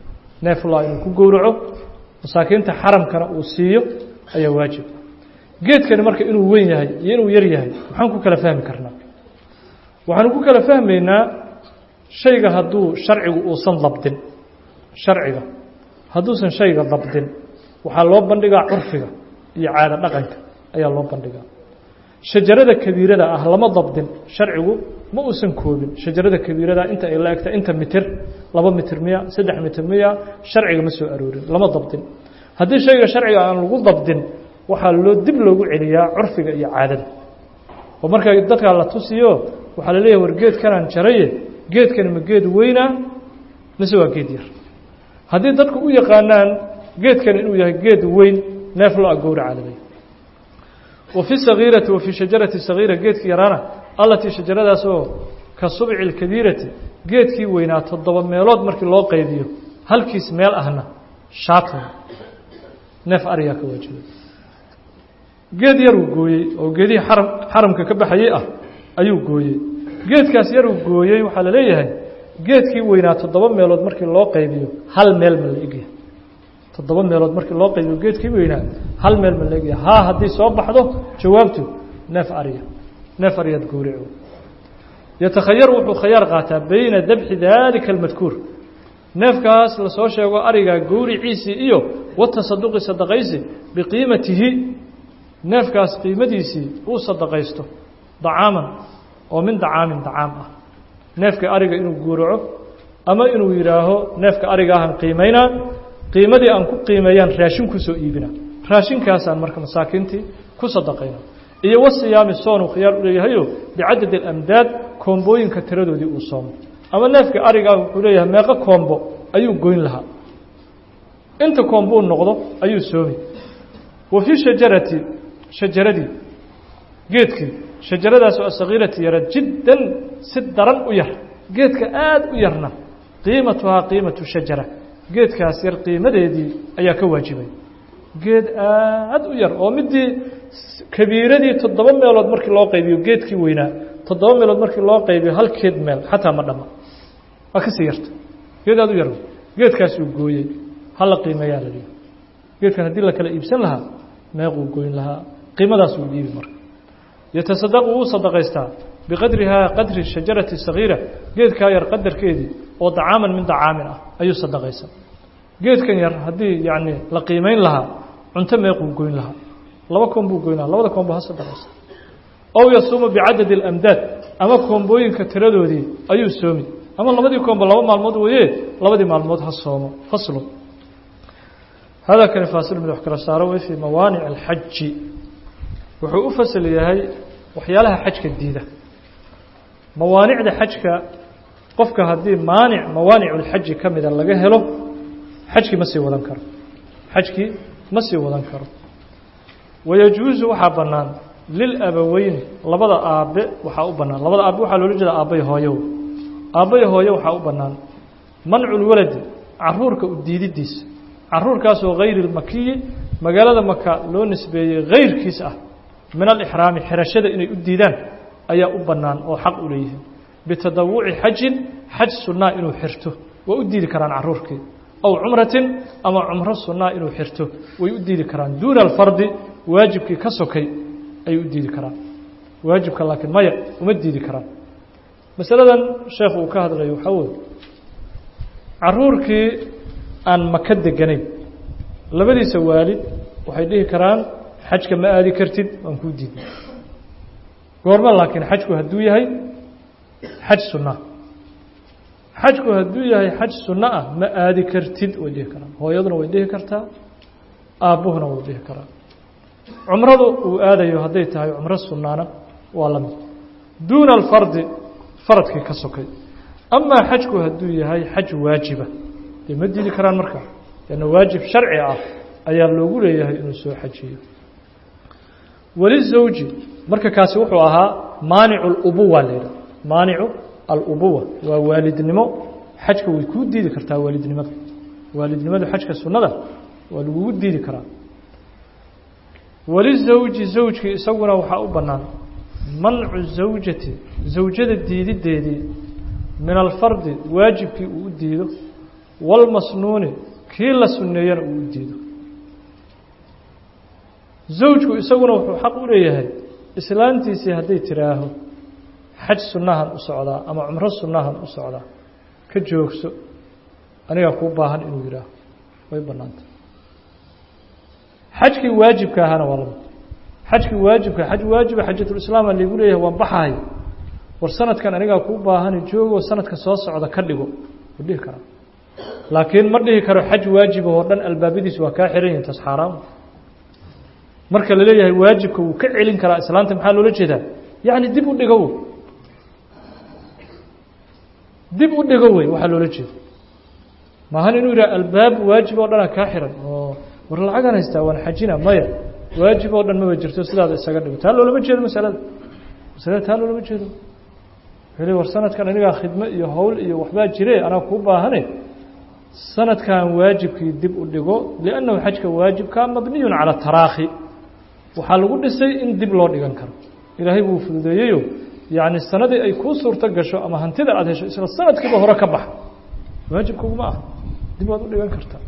neefla inuu ku gowraco masaakiinta xaramkana uu siiyo ayaa waajib geedkani marka inuu weyn yahay iyo inuu yar yahay maxaan ku kala fahmi karnaa waxaanu ku kala fahmaynaa shayga hadduu sharcigu uusan dabdin sharciga hadduusan shayga dabdin waxaa loo bandhigaa curfiga iyo caado dhaqanka ayaa loo bandhigaa shajarada kabiirada ah lama dabdin sharcigu ma uusan koobin shajarada kabiirada inta ay la egta inta mitir laba mitir miya saddex mitir miya sharciga ma soo aroorin lama dabdin haddii shayga sharciga aan lagu dabdin waxaa loo dib loogu celiyaa curfiga iyo caadada oo markaa dadkaa la tusiyo waxaa la leeyahay war geedkanaan jaraye geedkani ma geed weynaa mise waa geed yar haddii dadku u yaqaanaan geedkani inuu yahay geed weyn neef lo a gowraca laley wa fi sagiirati wa fii shajarati sagiira geedkii yaraana allatii shajaradaas oo ka subci اlkabiirati geedkii weynaa toddoba meelood markii loo qaybiyo halkiis meel ahna shaatan neef ariyaa ka waajibay geed yaruu gooyey oo geedihii xaram xaramka ka baxayey ah ayuu gooyey geedkaas yaruu gooyey waxaa la leeyahay geedkii weynaa toddoba meelood markii loo qaybiyo hal meel ma la egyahay toddoba meelood markii loo qaybiyo geedkii weynaa hal meel ma la egyahay haa haddii soo baxdo jawaabtu neef ariya neef ariyaad gowrico yatakhayaru wuxuu khayaar qaataa bayna dabxi daalika almadkuur neefkaas lasoo sheego arigaa gowriciisii iyo watasaduqi sadaqaysi biqiimatihi neefkaas qiimadiisii uu sadaqaysto dacaaman oo min dacaamin dacaam ah neefka ariga inuu guuraco ama inuu yidhaaho neefka arigaahan qiimaynaa qiimadii aan ku qiimeeyaan raashin ku soo iibina raashinkaasaan marka masaakiintii ku sadaqayna iyo wasiyaami soonuu khiyaar u leeyahayo bicadadi alamdaad koombooyinka tiradoodii uu soomo ama neefka arigaa wuxuu leeyahay meeqo koombo ayuu goyn lahaa inta koombo u noqdo ayuu soomi wa fii shajarati shajaradii geedkii shajaradaas oo asagiirati yara jiddan si daran u yar geedka aada u yarna qiimatuhaa qiimatu shajara geedkaas yar qiimadeedii ayaa ka waajibay geed aada u yar oo midii kabiiradii toddoba meelood markii loo qaybiyo geedkii weynaa toddoba meelood markii loo qaybiyo hal keed meel xataa ma dhama waa kasii yarta geed aada u yar geedkaas uu gooyey hala qiimeeyaa la dhihi geedkan haddii la kala iibsan lahaa meequu goyn lahaa qiimadaas uu dhiibi marka yatasadaqu wuu sadaqaystaa biqadrihaa qadri shajarati sagiira geedkaa yar qadarkeedii oo dacaaman min dacaamin ah ayuu sadaqaysaa geedkan yar haddii yacni la qiimeyn lahaa cunto meequu goyn lahaa laba koon buu goyn lahaa labada koon buu ha sadaqaysa ow yasuumu bicadadi alamdaad ama koombooyinka tiradoodii ayuu soomi ama labadii koomba laba maalmood weeye labadii maalmood ha soomo faslu hada kani faasil mid wax kala saaro wey fii mawaanic alxaji wuxuu u fasal yahay waxyaalaha xajka diida mawaanicda xajka qofka haddii maanic mawaaniculxaji ka mida laga helo xajkii ma sii wadan karo xajkii ma sii wadan karo wayajuusu waxaa bannaan lilabaweyni labada aabe waxaa u bannaan labada aabe waxaa loola jeeda aabbay hooyo aabbay hooyo waxaa u bannaan manculwaladi caruurka u diididiisa caruurkaasoo hayri lmakiyi magaalada maka loo nisbeeyey hayrkiis ah min alixraami xirashada inay u diidaan ayaa u bannaan oo xaq u leeyihiin bitadawuci xajin xaj sunnaa inuu xirto waa u diidi karaan caruurkii ow cumratin ama cumro sunnaa inuu xirto way u diidi karaan duuna alfardi waajibkii ka sokay ayay u diidi karaan waajibka laakiin maya uma diidi karaan masaladan sheekhu uu ka hadlayo waxaa weye caruurkii aan maka deganayn labadiisa waalid waxay dhihi karaan xajka ma aadi kartid waan kuu diidnay goorma laakiin xajku hadduu yahay xaj sunna xajku hadduu yahay xaj sunno ah ma aadi kartid way dhihi karaan hooyaduna way dhihi kartaa aabbuhuna way dhihi karaa cumradu uu aadayo hadday tahay cumro sunnaana waa la mid duuna alfardi faradkii ka sokay amaa xajku hadduu yahay xaj waajiba dee ma diidi karaan markaa lanna waajib sharci ah ayaa loogu leeyahay inuu soo xajiyo walizawji marka kaasi wuxuu ahaa maanicu alubuwa laydha maanicu alubuwa waa waalidnimo xajka way kuu diidi kartaa waalidnimada waalidnimadu xajka sunnada waa lagugu diidi karaa walizawji zawjkii isaguna waxaa u bannaan mancu zawjati zawjada diidideedii min alfardi waajibkii uu u diido walmasnuuni kii la sunneeyana uu u diido zawjku isaguna wuxuu xaq u leeyahay islaantiisii hadday tiraaho xaj sunnahan u socdaa ama cumro sunnahan u socdaa ka joogso anigaa kuu baahan inuu yidhaaho way bannaanta xajkii waajibka ahaana waa lamid xajkii waajibka xaj waajiba xajatulislaama laygu leeyahay waan baxahay war sanadkan anigaa kuu baahani joogo sanadka soo socda ka dhigo wuu dhihi karaa laakiin ma dhihi karo xaj waajiba oo dhan albaabadiis waa kaa xiran yihin taas xaaraam marka la leeyahay waajibka wuu ka celin karaa islaanta maxaa loola jeedaa yacni dib u dhigo dib u dhigo wey waxaa loola jeeda maahan inuu yidhaha albaab waajib oo dhana kaa xiran oo war lacagaan haystaa waan xajina maya waajib oo dhan maba jirto sidaada isaga dhigo taa loolama jeedo masalada masalada taa loolama jeedo wuxuu le war sanadkan anigaa khidmo iyo howl iyo waxbaa jire anaa kuu baahane sanadkan waajibkii dib u dhigo liannahu xajka waajibkaa mabniyun cala taraakhi waxaa lagu dhisay in dib loo dhigan karo ilaahay buu fududeeyeyo yacni sanadii ay kuu suurto gasho ama hantida aada hesho isla sanadkiiba hore ka baxa waajibkuguma ah dib waad u dhigan kartaa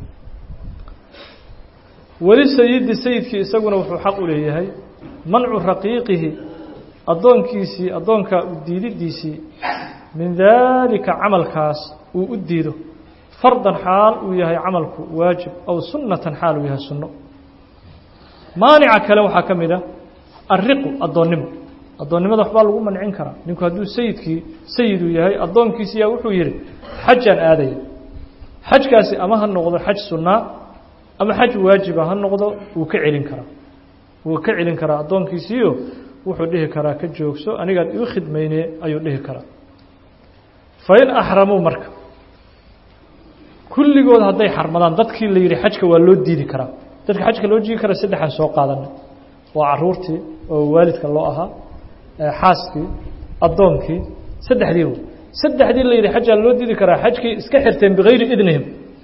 weli sayidi sayidkii isaguna wuxuu xaq u leeyahay mancu raqiiqihi addoonkiisii addoonka u diididiisii min daalika camalkaas uu u diido fardan xaal uu yahay camalku waajib aw sunnatan xaal uu yahay sunno maanica kale waxaa ka mid a alriqu addoonnimo addoonnimada waxbaa lagu mancin karaa ninku hadduu sayidkii sayiduu yahay addoonkiisiyaa wuxuu yidhi xajaan aadaya xajkaasi ama ha noqdo xaj sunnaa ama xaj waajiba ha noqdo wuu ka celin karaa wuu ka celin karaa addoonkiisiiyo wuxuu dhihi karaa ka joogso anigaan iu khidmayne ayuu dhihi karaa fain axramuu marka kulligood hadday xarmadaan dadkii la yidhi xajka waa loo diidi karaa dadka xajka loo diidi karaa saddexaan soo qaadanay waa caruurtii oo waalidka loo ahaa xaaskii addoonkii saddexdii w saddexdii la yidhi xajaa loo diidi karaa xajkii iska xirteen bikayri idnihim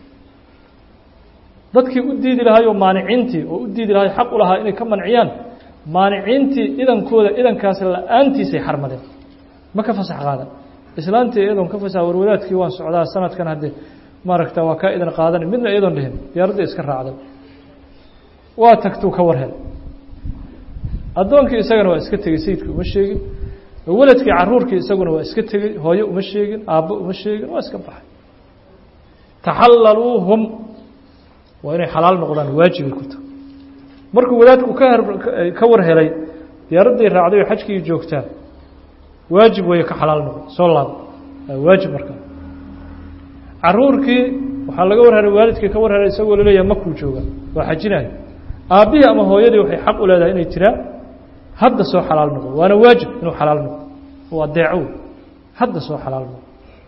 dadkii u diidi lahaayoo maaniciintii oo u diidi lahay xaq u lahaa inay ka manciyaan maaniciintii idankooda idankaas la-aantiisay xarmadeen ma ka fasax qaadan islaantii iyadoon ka fasax warwadaadkii waan socdaa sanadkan haddee maaragta waa kaa idan qaadani midna iyadoon dhihin diyaaradda iska raacday waa tagtuu ka war hel addoonkii isagana waa iska tegey sayidkii uma sheegin waladkii caruurkii isaguna waa iska tegey hooyo uma sheegin aabbo uma sheegin waa iska baxay taxallaluuhum waa inay xalaal noqdaan waajibay ku tahay markuu wadaadku ka ka war helay diyaaradday raacday oo xajkii joogtaa waajib weeye ka xalaal noqon soo laabo waajib markaa caruurkii waxaa laga war helay waalidkii ka war helay isagoo laleeyahay makuu jooga waa xajinayo aabbihii ama hooyadii waxay xaq u leedahay inay tiraa hadda soo xalaal noqdo waana waajib inuu xalaal noqdo oo adeeco hadda soo xalaal noqdo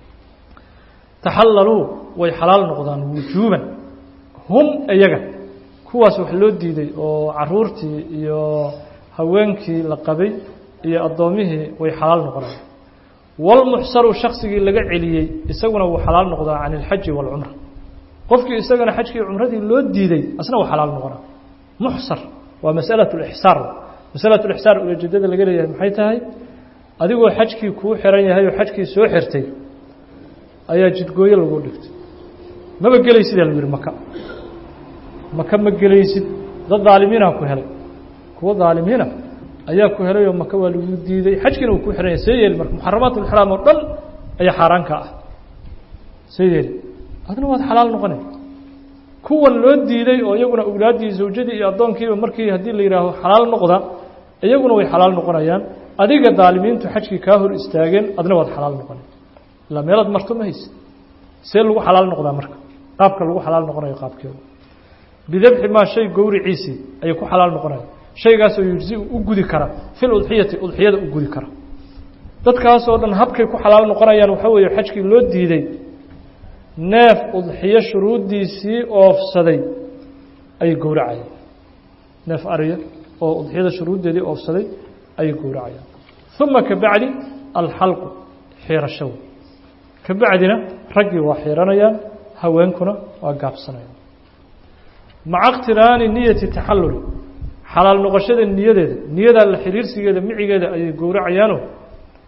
taxallaluu way xalaal noqdaan wujuuban hum iyaga kuwaas wax loo diiday oo caruurtii iyo haweenkii la qabay iyo addoomihii way xalaal noqonaan walmuxsaru shaksigii laga celiyey isaguna wuu xalaal noqdaa can ilxaji waalcumra qofkii isagana xajkii cumradii loo diiday asna wuu xalaal noqonaa muxsar waa masalat lixsaar masalat lixsaar ujeedada laga leeyahay maxay tahay adigoo xajkii kuu xiran yahay oo xajkii soo xirtay ayaa jidgooyo lagu dhigtay maba gelaysidaa lagu yihi maka maka ma gelaysid dad daalimiina ku helay kuwa daalimiina ayaa ku helay oo maka waa lagu diiday xajkiina uu ku xiran yahay see yeeli marka muxaramaat ulxraam oo dhan ayaa xaaraan ka ah see yeeli adna waad xalaal noqonay kuwan loo diiday oo iyaguna awlaaddii zawjadii iyo addoonkiiba markii haddii la yidhaaho xalaal noqda iyaguna way xalaal noqonayaan adiga daalimiintu xajkii kaa hor istaageen adna waad xalaal noqonay ilaa meelaad marto ma haysid see lagu xalaal noqdaa marka qaabka lagu xalaal noqonayo qaabkeeda bidabxi maa shay gowriciisii ayay ku xalaal noqonaya shaygaasoo yujzi u gudi kara fil udxiyati udxiyada u gudi kara dadkaasoo dhan habkay ku xalaal noqonayaan waxaa weeye xajkii loo diiday neef udxiyo shuruuddiisii oofsaday ayay gowracayaan neef ariya oo udxiyada shuruuddeedii oofsaday ayay gowracayaan uma ka bacdi alxalqu xiirashow ka bacdina raggii waa xiiranayaan haweenkuna waa gaabsanayaan maca iqtiraani niyati taxalluli xalaal noqoshada niyadeeda niyadaa la xiriirsigeeda micigeeda ayay gowracayaanoo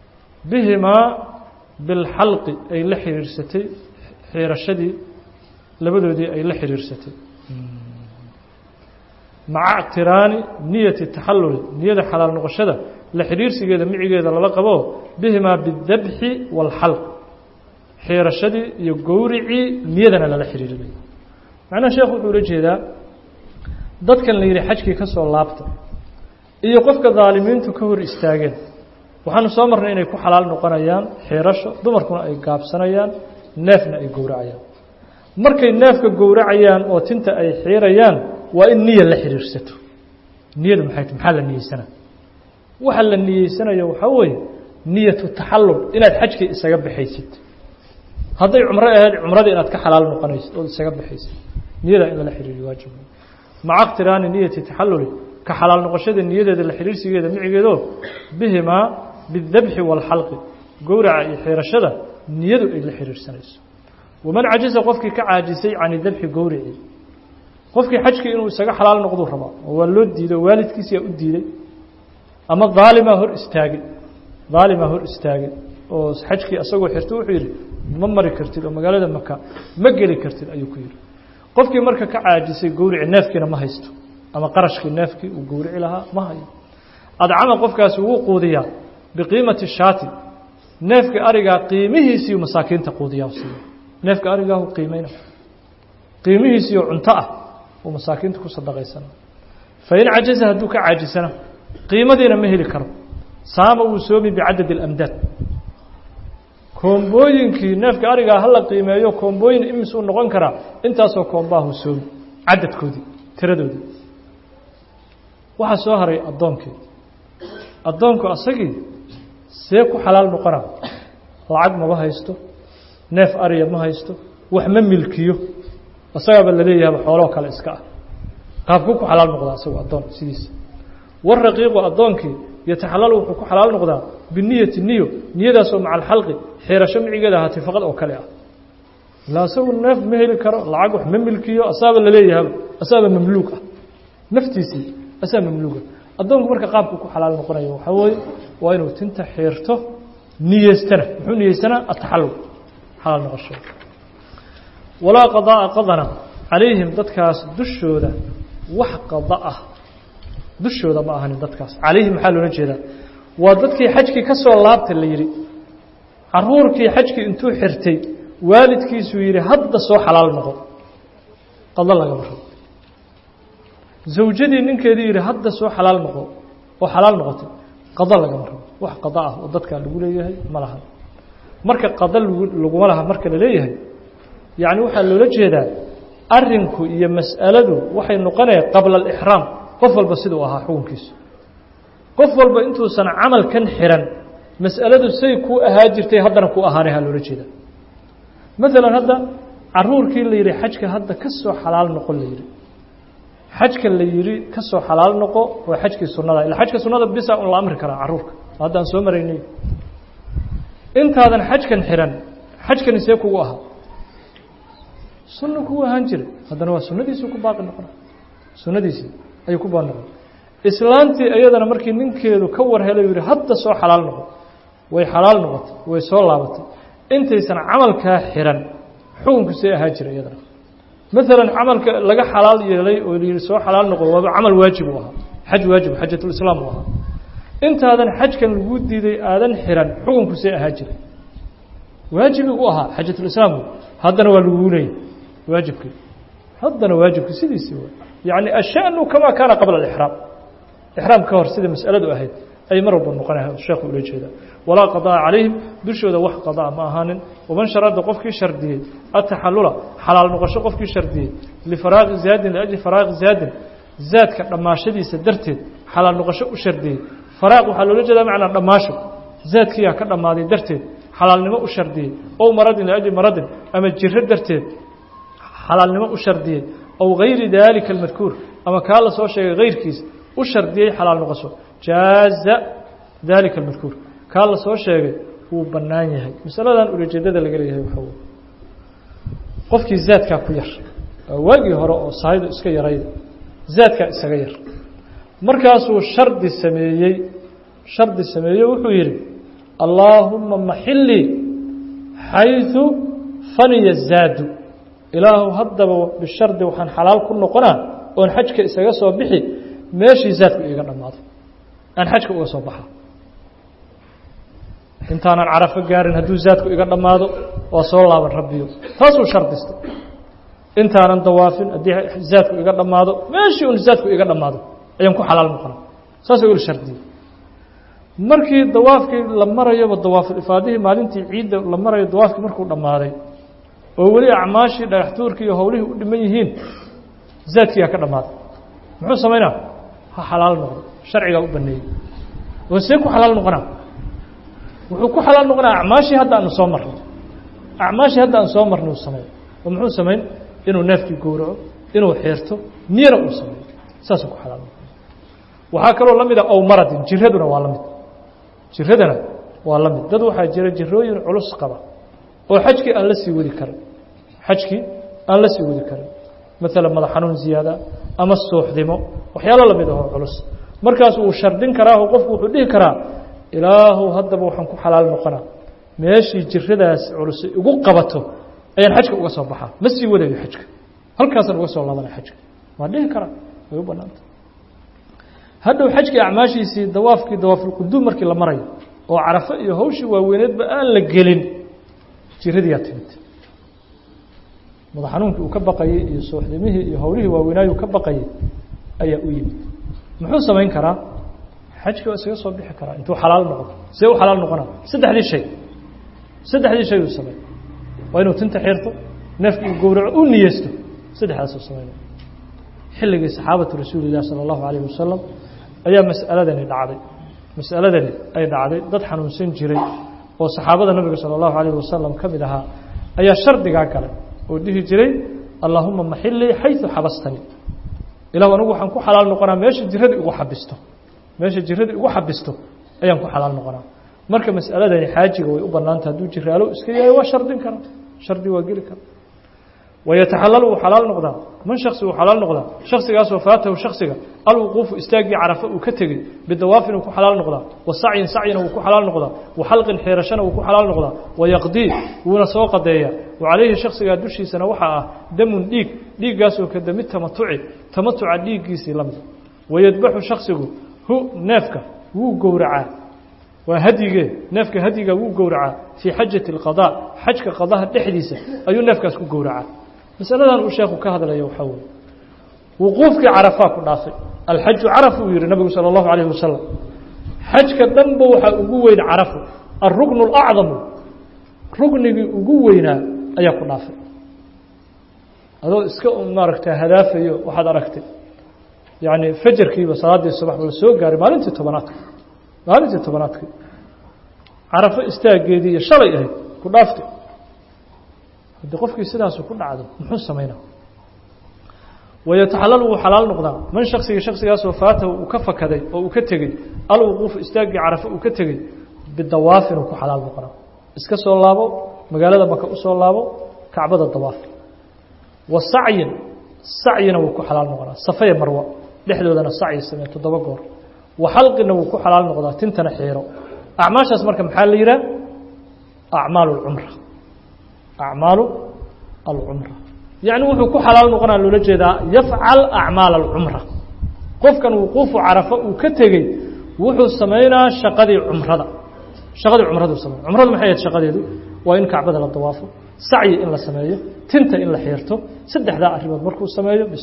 bihimaa bilxalqi ay la xiriirsatay xiirashadii labadoodii ay la xiriirsatay maca اctiraani niyati taxalluli niyada xalaal noqoshada la xidhiirsigeeda micigeeda lala qabo bihimaa bidabxi wاlxalq xiirashadii iyo gowricii niyadana lala xidhiirinayo macnaha sheekh wuxuu ula jeedaa dadkan la yidhi xajkii ka soo laabta iyo qofka daalimiintu ka hor istaageen waxaanu soo marnay inay ku xalaal noqonayaan xiirasho dumarkuna ay gaabsanayaan neefna ay gowracayaan markay neefka gowracayaan oo tinta ay xiirayaan waa in niya la xidhiirsato niyadu maxay t maxaa la niyeysanaa waxa la niyeysanayo waxaa weeye niyatu taxallul inaad xajkii isaga baxaysid hadday cumro ahayd cumradii inaad ka xalaal noqonaysid ood isaga baxaysid niyadaa in lala xidhiiriyo waajib maca اqtiraani niyati taxalluli ka xalaal noqoshada niyadeeda la xidhiirsigeeda micigeedo bihimaa bidabxi wاlxalqi gowraca iyo xiirashada niyadu ay la xidhiirsanayso waman cajiza qofkii ka caajisay can dabxi gowrici qofkii xajkii inuu isaga xalaal noqduu rabaa oo waa loo diido waalidkiisiyaa u diiday ama daalimaa hor istaagay daalimaa hor istaagay oo xajkii asagoo xirto wuxuu yidhi ma mari kartid oo magaalada maka ma geli kartid ayuu ku yidhi qofkii marka ka caajisay gowrici neefkiina ma haysto ama qarashkii neefkii uu gowrici lahaa ma hayo adcama qofkaasi wuu quudiyaa biqiimati shaati neefka arigaa qiimihiisiiu masaakiinta quudiyaa siiya neefka arigaahu qiimayna qiimihiisiioo cunto ah uu masaakiinta ku sadaqaysana fain cajaza hadduu ka caajisana qiimadiina ma heli karo saama wuu soomi bicadad اlamdaad koombooyinkii neefka arigaa hala qiimeeyo koombooyin imisuu noqon karaa intaasoo koombaahu soomi cadadkoodii tiradoodii waxaa soo haray addoonkii addoonku asagii see ku xalaal noqona lacag maba haysto neef ariya ma haysto wax ma milkiyo isagaaba laleeyahaba xooloo kale iska ah qaabkuu ku xalaal noqdaa isagu addoon sidiisa waraqiiqu addoonkii yataxalalu wuxuu ku xalaal noqdaa biniyati niyo niyadaasoo maca alxalqi xiirasho micigeeda ahaatay faqad oo kale ah ilaa isagu neef ma heli karo lacag wax ma milkiyo asaaba laleeyahaba asaaba mamluug ah naftiisii asaa mamluuga addoonku marka qaabku ku xalaal noqonayo waxaa weeye waa inuu tinta xiirto niyeystana muxuu niyeysanaa ataxallul xalaal noqosho walaa qadaaa qadana calayhim dadkaas dushooda wax qada ah dushooda ma ahanin dadkaas calayhim maxaa loola jeedaa waa dadkii xajkii ka soo laabta la yidhi caruurkii xajkii intuu xirtay waalidkiisuu yidhi hadda soo xalaal noqo qado lagama rabo zawjadii ninkeedii yidhi hadda soo xalaal noqo oo xalaal noqotay qado lagama rabo wax qado ah oo dadkaa lagu leeyahay ma laha marka qado lgu laguma laha marka la leeyahay yacni waxaa loola jeedaa arinku iyo mas'aladu waxay noqonaya qabla alixraam qof walba siduu ahaa xukunkiisu qof walba intuusan camalkan xiran mas'aladu say kuu ahaa jirtay haddana ku ahaanay ha loola jeedaa maalan hadda caruurkii la yidhi xajka hadda ka soo xalaal noqon la yidhi xajka la yidhi ka soo xalaal noqo waa xajkii sunnada ila xajka sunnada bisa un la amri karaa caruurka haddaan soo maraynay intaadan xajkan xiran xajkani see kugu ahaa sunna kugu ahaan jiray haddana waa sunnadiisii ku baaqi noqona sunnadiisii ayuu ku baaqi noqon islaantii iyadana markii ninkeedu ka war helay yidhi hadda soo xalaal noqo way xalaal noqotay way soo laabatay intaysan camalkaa xiran xukunku see ahaan jiray iyadana maalan camalka laga xalaal yeelay oo layidhi soo xalaal noqo waaba camal waajib u ahaa xaj waajib xajatulislaam u ahaa intaadan xajkan lagu diiday aadan xiran xukunku see ahaan jiray waajibi u ahaa xajatulislaamku haddana waa laguu leeyay waajibkii haddana waajibkii sidiisii w yacni ashanu kamaa kaana qabla alixraam ixraam ka hor sida mas'aladu ahayd ay mar walba noqonaya sheekhu ula jeeda walaa qadaa calayhim dushooda wax qadaa ma ahaanin waman sharada qofkii shardiyey ataxallula xalaal noqosho qofkii shardiyey lifaraaqi zaadin liajli faraaqi zaadin zaadka dhammaashadiisa darteed xalaal noqosho u shardiyey faraaq waxaa loola jeedaa macnaa dhammaasho zaadkiyaa ka dhammaaday darteed xalaalnimo u shardiyey ow maradin liajli maradin ama jiro darteed xalaalnimo u shardiyey ow gayri daalika almadkuur ama kaa la soo sheegay hayrkiis u shardiyey xalaal noqosho jaaza daalika almadkuur kaa la soo sheegay wuu bannaan yahay masaladan ulajeedada laga leeyahay waxaa wey qofkii zaadkaa ku yar waa waagii hore oo sahaydu iska yarayda zaadkaa isaga yar markaasuu shardi sameeyey shardi sameeyey wuxuu yidhi allaahuma maxilii xayثu faniya zaadu ilaahu haddaba bishardi waxaan xalaal ku noqonaa oon xajka isaga soo bixi meeshii zaadku iiga dhammaado aan xajka uga soo baxa intaanan carafo gaarin hadduu zaadku iga dhammaado waa soo laaban rabbiyo taasuu shardistay intaanan dawaafin haddii zaadku iga dhammaado meeshii un zaadku iga dhammaado ayaan ku xalaal noqona saasuu ul shardiyey markii dawaafkii la marayoba dawaafulifaadihii maalintii ciidda la marayo dawaafkii markuu dhammaaday oo weli acmaashii dhagaxtuurkii iyo howlihii u dhiman yihiin zaadkiigaa ka dhammaaday muxuu samaynaa ha xalaal noqdo sharcigaa u baneeyey oo see ku xalaal noqonaa wuxuu ku xalaal noqonaa acmaashii hadda aanu soo marnay acmaashii hadda aan soo marnay uu sameeyo oo muxuu samayn inuu neefkii gowraco inuu xeerto niyana uu sameeyo saasuu ku xalaal noqona waxaa kaloo la mid a ow maradin jiraduna waa la mid jiradana waa la mid dad waxaa jira jirooyin culus qaba oo xajkii aan la sii wadi karin xajkii aan la sii wadi karin maalan madax xanuun ziyaada ama suuxdimo waxyaalo la mid ahoo culus markaas wuu shardin karaa oo qofku wuxuu dhihi karaa ilaahu haddaba waxaan ku xalaal noqonaa meeshii jiradaas culus igu qabato ayaan xajka uga soo baxaa ma sii wadayo xajka halkaasaan uga soo laabanaya xajka waa dhihi karaa way u banaanta hadhow xajkii acmaashiisii dawaafkii dawaafulquduum markii la marayo oo carafo iyo hawshii waaweyneedba aan la gelin jiradiyaa timid madax xanuunkii uu ka baqayey iyo suuxdimihii iyo howlihii waaweynaayu ka baqayay ayaa u yimid muxuu samayn karaa xajkii waa isaga soo bixi karaa intuu xalaal noqdo see u xalaal noqona saddexdii shay saddexdii shay uu samey waa inuu tinta xirto neefka uu gowraco u niyeysto saddexdaasuu sameynaya xilligii saxaabatu rasuuli lah sala allahu calayh wasalam ayaa mas'aladani dhacday mas'aladani ay dhacday dad xanuunsan jiray oo saxaabada nabiga sala allahu calayh wasalam ka mid ahaa ayaa shardigaa galay oo dhihi jiray allaahuma maxilii xayu xabastani ilahu anigu waxaan ku xalaal noqonaa meesha jirada igu xabisto meesha jirada igu xabisto ayaan ku xalaal noqonaa marka mas'aladani xaajiga way u bannaanta hadduu jiraalo iska yahay waa shardin kara shardi waa geli kara wayataxalalu wuu xalaal noqdaa man shaksi wuu xalaal noqdaa shaksigaasoo faatahu shaksiga alwuquufu istaaggii carafa uu ka tegey bidawaafin uu ku xalaal noqdaa wa sacyin sacyina wuu ku xalaal noqdaa wa xalqin xeerashana wuu ku xalaal noqdaa wayaqdii wuuna soo qadeeyaa wa calayhi shaksigaa dushiisana waxaa ah damun dhiig dhiiggaasoo ka dami tamatuci tamatuca dhiiggiisii la mid wayadbaxu shaksigu hu neefka wuu gowracaa waa hadyigee neefka hadyiga wuu gowracaa fii xajati اlqadaa xajka qadaha dhexdiisa ayuu neefkaas ku gowracaa masaladan uu sheekhu ka hadlaya waxaa weye wuquufkii carafaa ku dhaafay alxaju caraf uu yihi nabigu salى اllahu alayh wasalam xajka dhanba waxaa ugu weyn carafu alruknu اlacdamu ruknigii ugu weynaa ayaa ku dhaafay adoo iska maaragta hadaafayo waxaad aragtay yani fajarkiiba salaaddii subax la soo gaaray maalintii tobanaadka maalintii tobanaadkii carafo istaageedii iyo shalay ahayd ku dhaaftay haddii qofkii sidaasu ku dhacdo muxuu samaynaa wayataxalal wuu xalaal noqdaa man shaksiga shaksigaasoo faatahu uu ka fakaday oo uu ka tegey alwuquufu istaaggii carafo uu ka tegey bidawaafin uu ku xalaal noqonaa iska soo laabo magaalada maka usoo laabo kacbada dawaaf wa sacyin sacyina wuu ku xalaal noqonaa safaya marwa dhexdoodana sacyi samee toddoba goor wa xalqina wuu ku xalaal noqdaa tintana xiiro acmaashaas marka maxaa la yidhaha acmaalu اlcumra acmaalu alcumra yacni wuxuu ku xalaal noqonaa loola jeedaa yafcal acmaal alcumra qofkan wuquufu carafa uu ka tegey wuxuu samaynaa shaqadii cumrada shaqadii cumradu samey cumradu maxay ahayd shaqadeedu waa in kacbada la dawaafo sacyi in la sameeyo tinta in la xiirto saddexdaa arrimood markuu sameeyo bis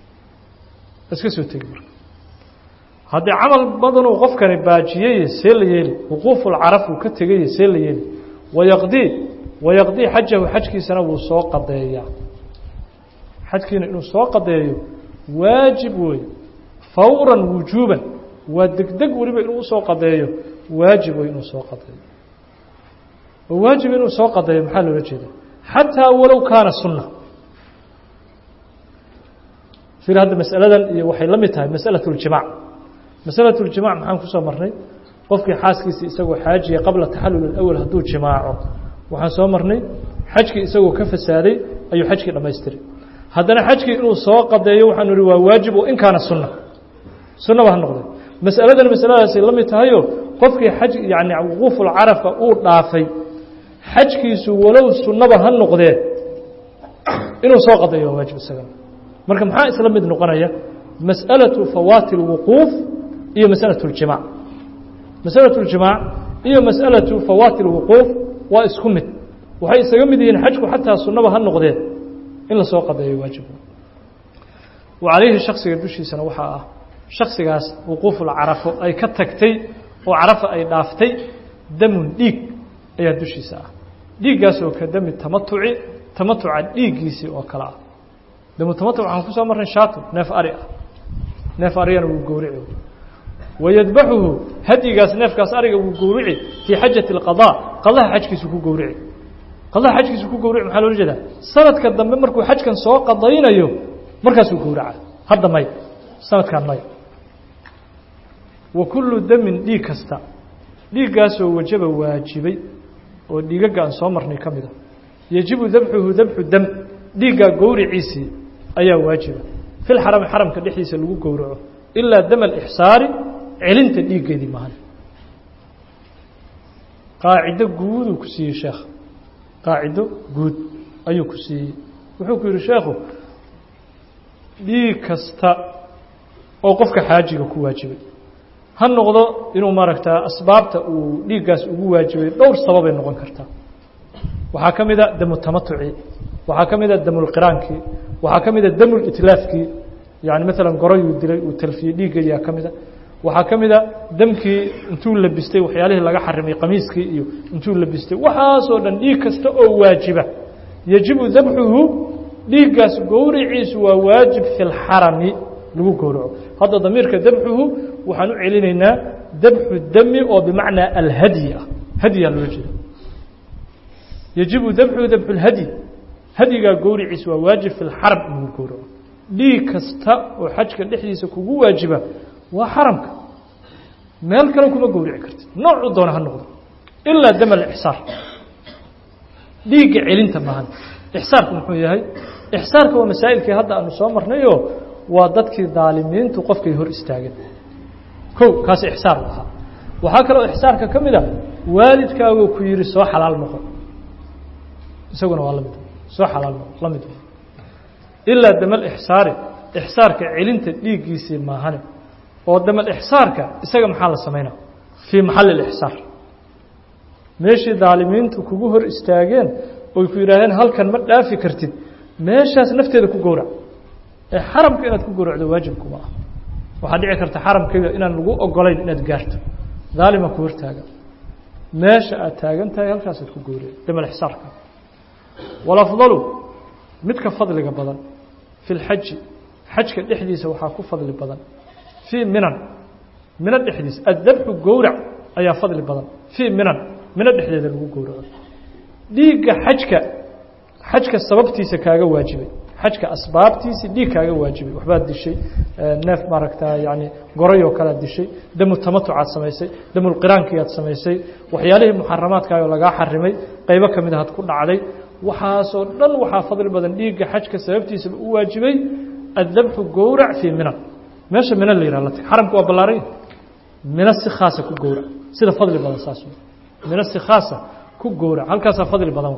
iska soo tegi marka haddii camal badanuu qofkani baajiyey see la yeeli wuquufulcaraf uu ka tegay see la yeeli wayaqdii wayaqdii xajahu xajkiisana wuu soo qadeeyaa xajkiina inuu soo qadeeyo waajib weeye fawran wujuuban waa degdeg weliba inuu usoo qadeeyo waajib wey inuu soo qadeeyo oo waajib inuu soo qadeeyo maxaa loola jeeda xataa walow kaana sunna ir hadda masaladan iyo waxay la mid tahay masalaة اljimac masalaة اljimac maxaan kusoo marnay qofkii xaaskiisii isagoo xaajiya qabla taxalul اأwl hadduu jimaaco waxaan soo marnay xajkii isagoo ka fasaaday ayuu xajkii dhamaystiray haddana xajkii inuu soo qadeeyo waxaanu ihi waa waajib oo in kaana sunna sunnaba ha noqday masaladan masaladaasay la mid tahayo qofkii xaj yani wuquufulcarafa uu dhaafay xajkiisu walow sunnaba ha noqdee inuu soo qadayo waa waajib isagana marka maxaa isla mid noqonaya masأalaةu fawaati الwuquuf iyo masأalaة اljimaac masأalaة اljimaac iyo masأalaةu fawaati الwuquuf waa isku mid waxay isaga mid yihiin xajku xataa sunaba ha noqdeen in lasoo qadeeyo waajib wa calayhi shaksiga dushiisana waxaa ah shaksigaas wuquufulcarafo ay ka tagtay oo carafa ay dhaaftay damun dhiig ayaa dushiisa ah dhiiggaas oo ka dami tamatuci tamatuca dhiiggiisii oo kale ah damu tamatuc waxaan ku soo marnay shaato neef ari ah neef arigana wuu gowrici wayadbaxuhu hadyigaas neefkaas ariga wuu gowrici fii xajati اlqadaa qadaha xajkiisu ku gowrici qadaha xajkiisu ku gowrici maxaa loola jeedaa sanadka dambe markuu xajkan soo qadaynayo markaasuu gowraca hadda may sanadkan may wa kullu damin dhiig kasta dhiiggaasoo wajaba waajibay oo dhiigagga aan soo marnay ka mid a yajibu dabxuhu dabxu dam dhiiggaa gowriciisii ayaa waajiba fi lxarami xaramka dhexdiisa lagu gowraco ilaa dam alixsaari celinta dhiiggeedii maahan qaacido guuduu ku siiyey sheekh qaacido guud ayuu ku siiyey wuxuu ku yidhi sheekhu dhiig kasta oo qofka xaajiga ku waajibay ha noqdo inuu maaragtaa asbaabta uu dhiiggaas ugu waajibay dhowr sababay noqon kartaa waxaa ka mida damu tamatuci waxaa ka mida damulqiraankii waxaa ka mida damulitlaafkii yani maalan gorayuu dilay uu talfiyey dhiiggeediyaa ka mida waxaa ka mida damkii intuu labistay waxyaalihii laga xarimay qamiiskii iyo intuu labistay waxaasoo dhan dhiig kasta oo waajiba yajibu dabxuhu dhiiggaas gowriciisu waa waajib fi lxarami lagu gowraco hadda damiirka dabxuhu waxaan u celinaynaa dabxu dami oo bimacnaa alhadyi ah hadyaa loola jeeda yajibu dabxuhu dabxu lhadyi hadyigaa gowriciisu waa waajib fi lxaram in lagu gowraco dhiig kasta oo xajka dhexdiisa kugu waajiba waa xaramka meel kale kuma gowrici kartid noocu doona ha noqdo ilaa dam alixsaar dhiigga celinta maahan ixsaarku muxuu yahay ixsaarka waa masaa'ilkii hadda aanu soo marnayo waa dadkii daalimiintu qofkay hor istaageen kow kaasi ixsaar u ahaa waxaa kaloo ixsaarka ka mid a waalidkaagoo ku yihi soo xalaal noqo isaguna waa lamid soo xalaal noqo la mid ilaa damal ixsaari ixsaarka celinta dhiiggiisii maahane oo damal ixsaarka isaga maxaa la samaynaa fii maxalli اlixsaar meeshii daalimiintu kugu hor istaageen oy ku yidhahdeen halkan ma dhaafi kartid meeshaas nafteeda ku gowrac ee xaramka inaad ku gowracdo waajibkuma ah waxaa dhici karta xaramkayga inaan lagu ogolayn inaad gaarto daalima ku hortaaga meesha aad taagan tahay halkaasaad ku gowrac damal ixsaarka walafdalu midka fadliga badan fi lxaji xajka dhexdiisa waxaa ku fadli badan fii minan mino dhexdiisa addabxu gowrac ayaa fadli badan fii minan mino dhexdeeda lagu gowraco dhiigga xajka xajka sababtiisa kaaga waajibay xajka asbaabtiisi dhiig kaaga waajibay waxbaad dishay neef maaragtaa yani gorayoo kalead dishay damu tamatucaad samaysay damulqiraankiiaad samaysay waxyaalihii muxaramaadkaayoo lagaa xarimay qaybo ka mid ahaad ku dhacday waxaasoo dhan waxaa fadli badan dhiigga xajka sababtiisaba u waajibay addabxu gowrac fii minan meesha mina la yihah latag xaramka waa ballaaranya mino si khaasa ku gowrac sida fadli badan saas mino si khaasa ku gowrac halkaasaa fadli badan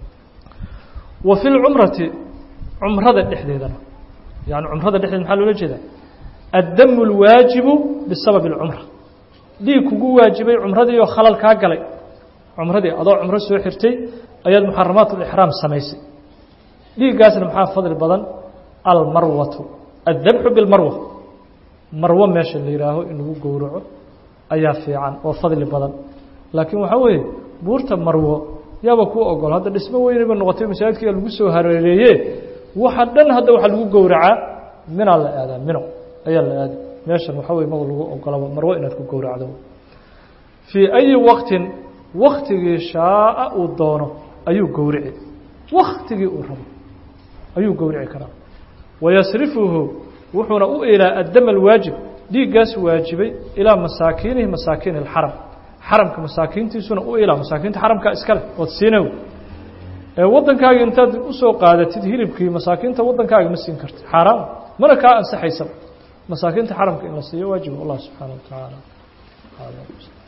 wa fi lcumrati cumrada dhexdeedana yani cumrada dhexdeeda maxaa loola jeedaa addamu اlwaajibu bisababi اlcumra dhiig kugu waajibay cumradii oo khalal kaa galay cumradii adoo cumro soo xirtay ayaad muxaramaat اlixraam samaysay dhiiggaasna maxaa fadli badan almarwatu addabxu bilmarwa marwo meesha la yihaaho in lagu gowraco ayaa fiican oo fadli badan laakiin waxaa weeye buurta marwo yaaba kuu ogol hadda dhismo weynayba noqotay masaajidka lagu soo hareereeye waxa dhan hadda waxaa lagu gowracaa minaa la aadaa mino ayaa la aada meeshan waxaa wey maga lagu ogolaba marwo inaad ku gowracdo fii ayi waqtin waktigii shaaa uu doono ayuu gowrici waktigii uu rabo ayuu gowrici karaa wayasrifuhu wuxuuna u ilaa addam alwaajib dhiiggaas waajibay ilaa masaakiinihi masaakiin اlxaram xaramka masaakiintiisuna u ilaa masaakiinta xaramkaa iskale ood siinaw ee waddankaaga intaad usoo qaadatid hilibkii masaakiinta waddankaaga ma siin karti xaaraam mana kaa ansaxaysaba masaakiinta xaramka in la siiyo waajiba allah subxaana wa tacaala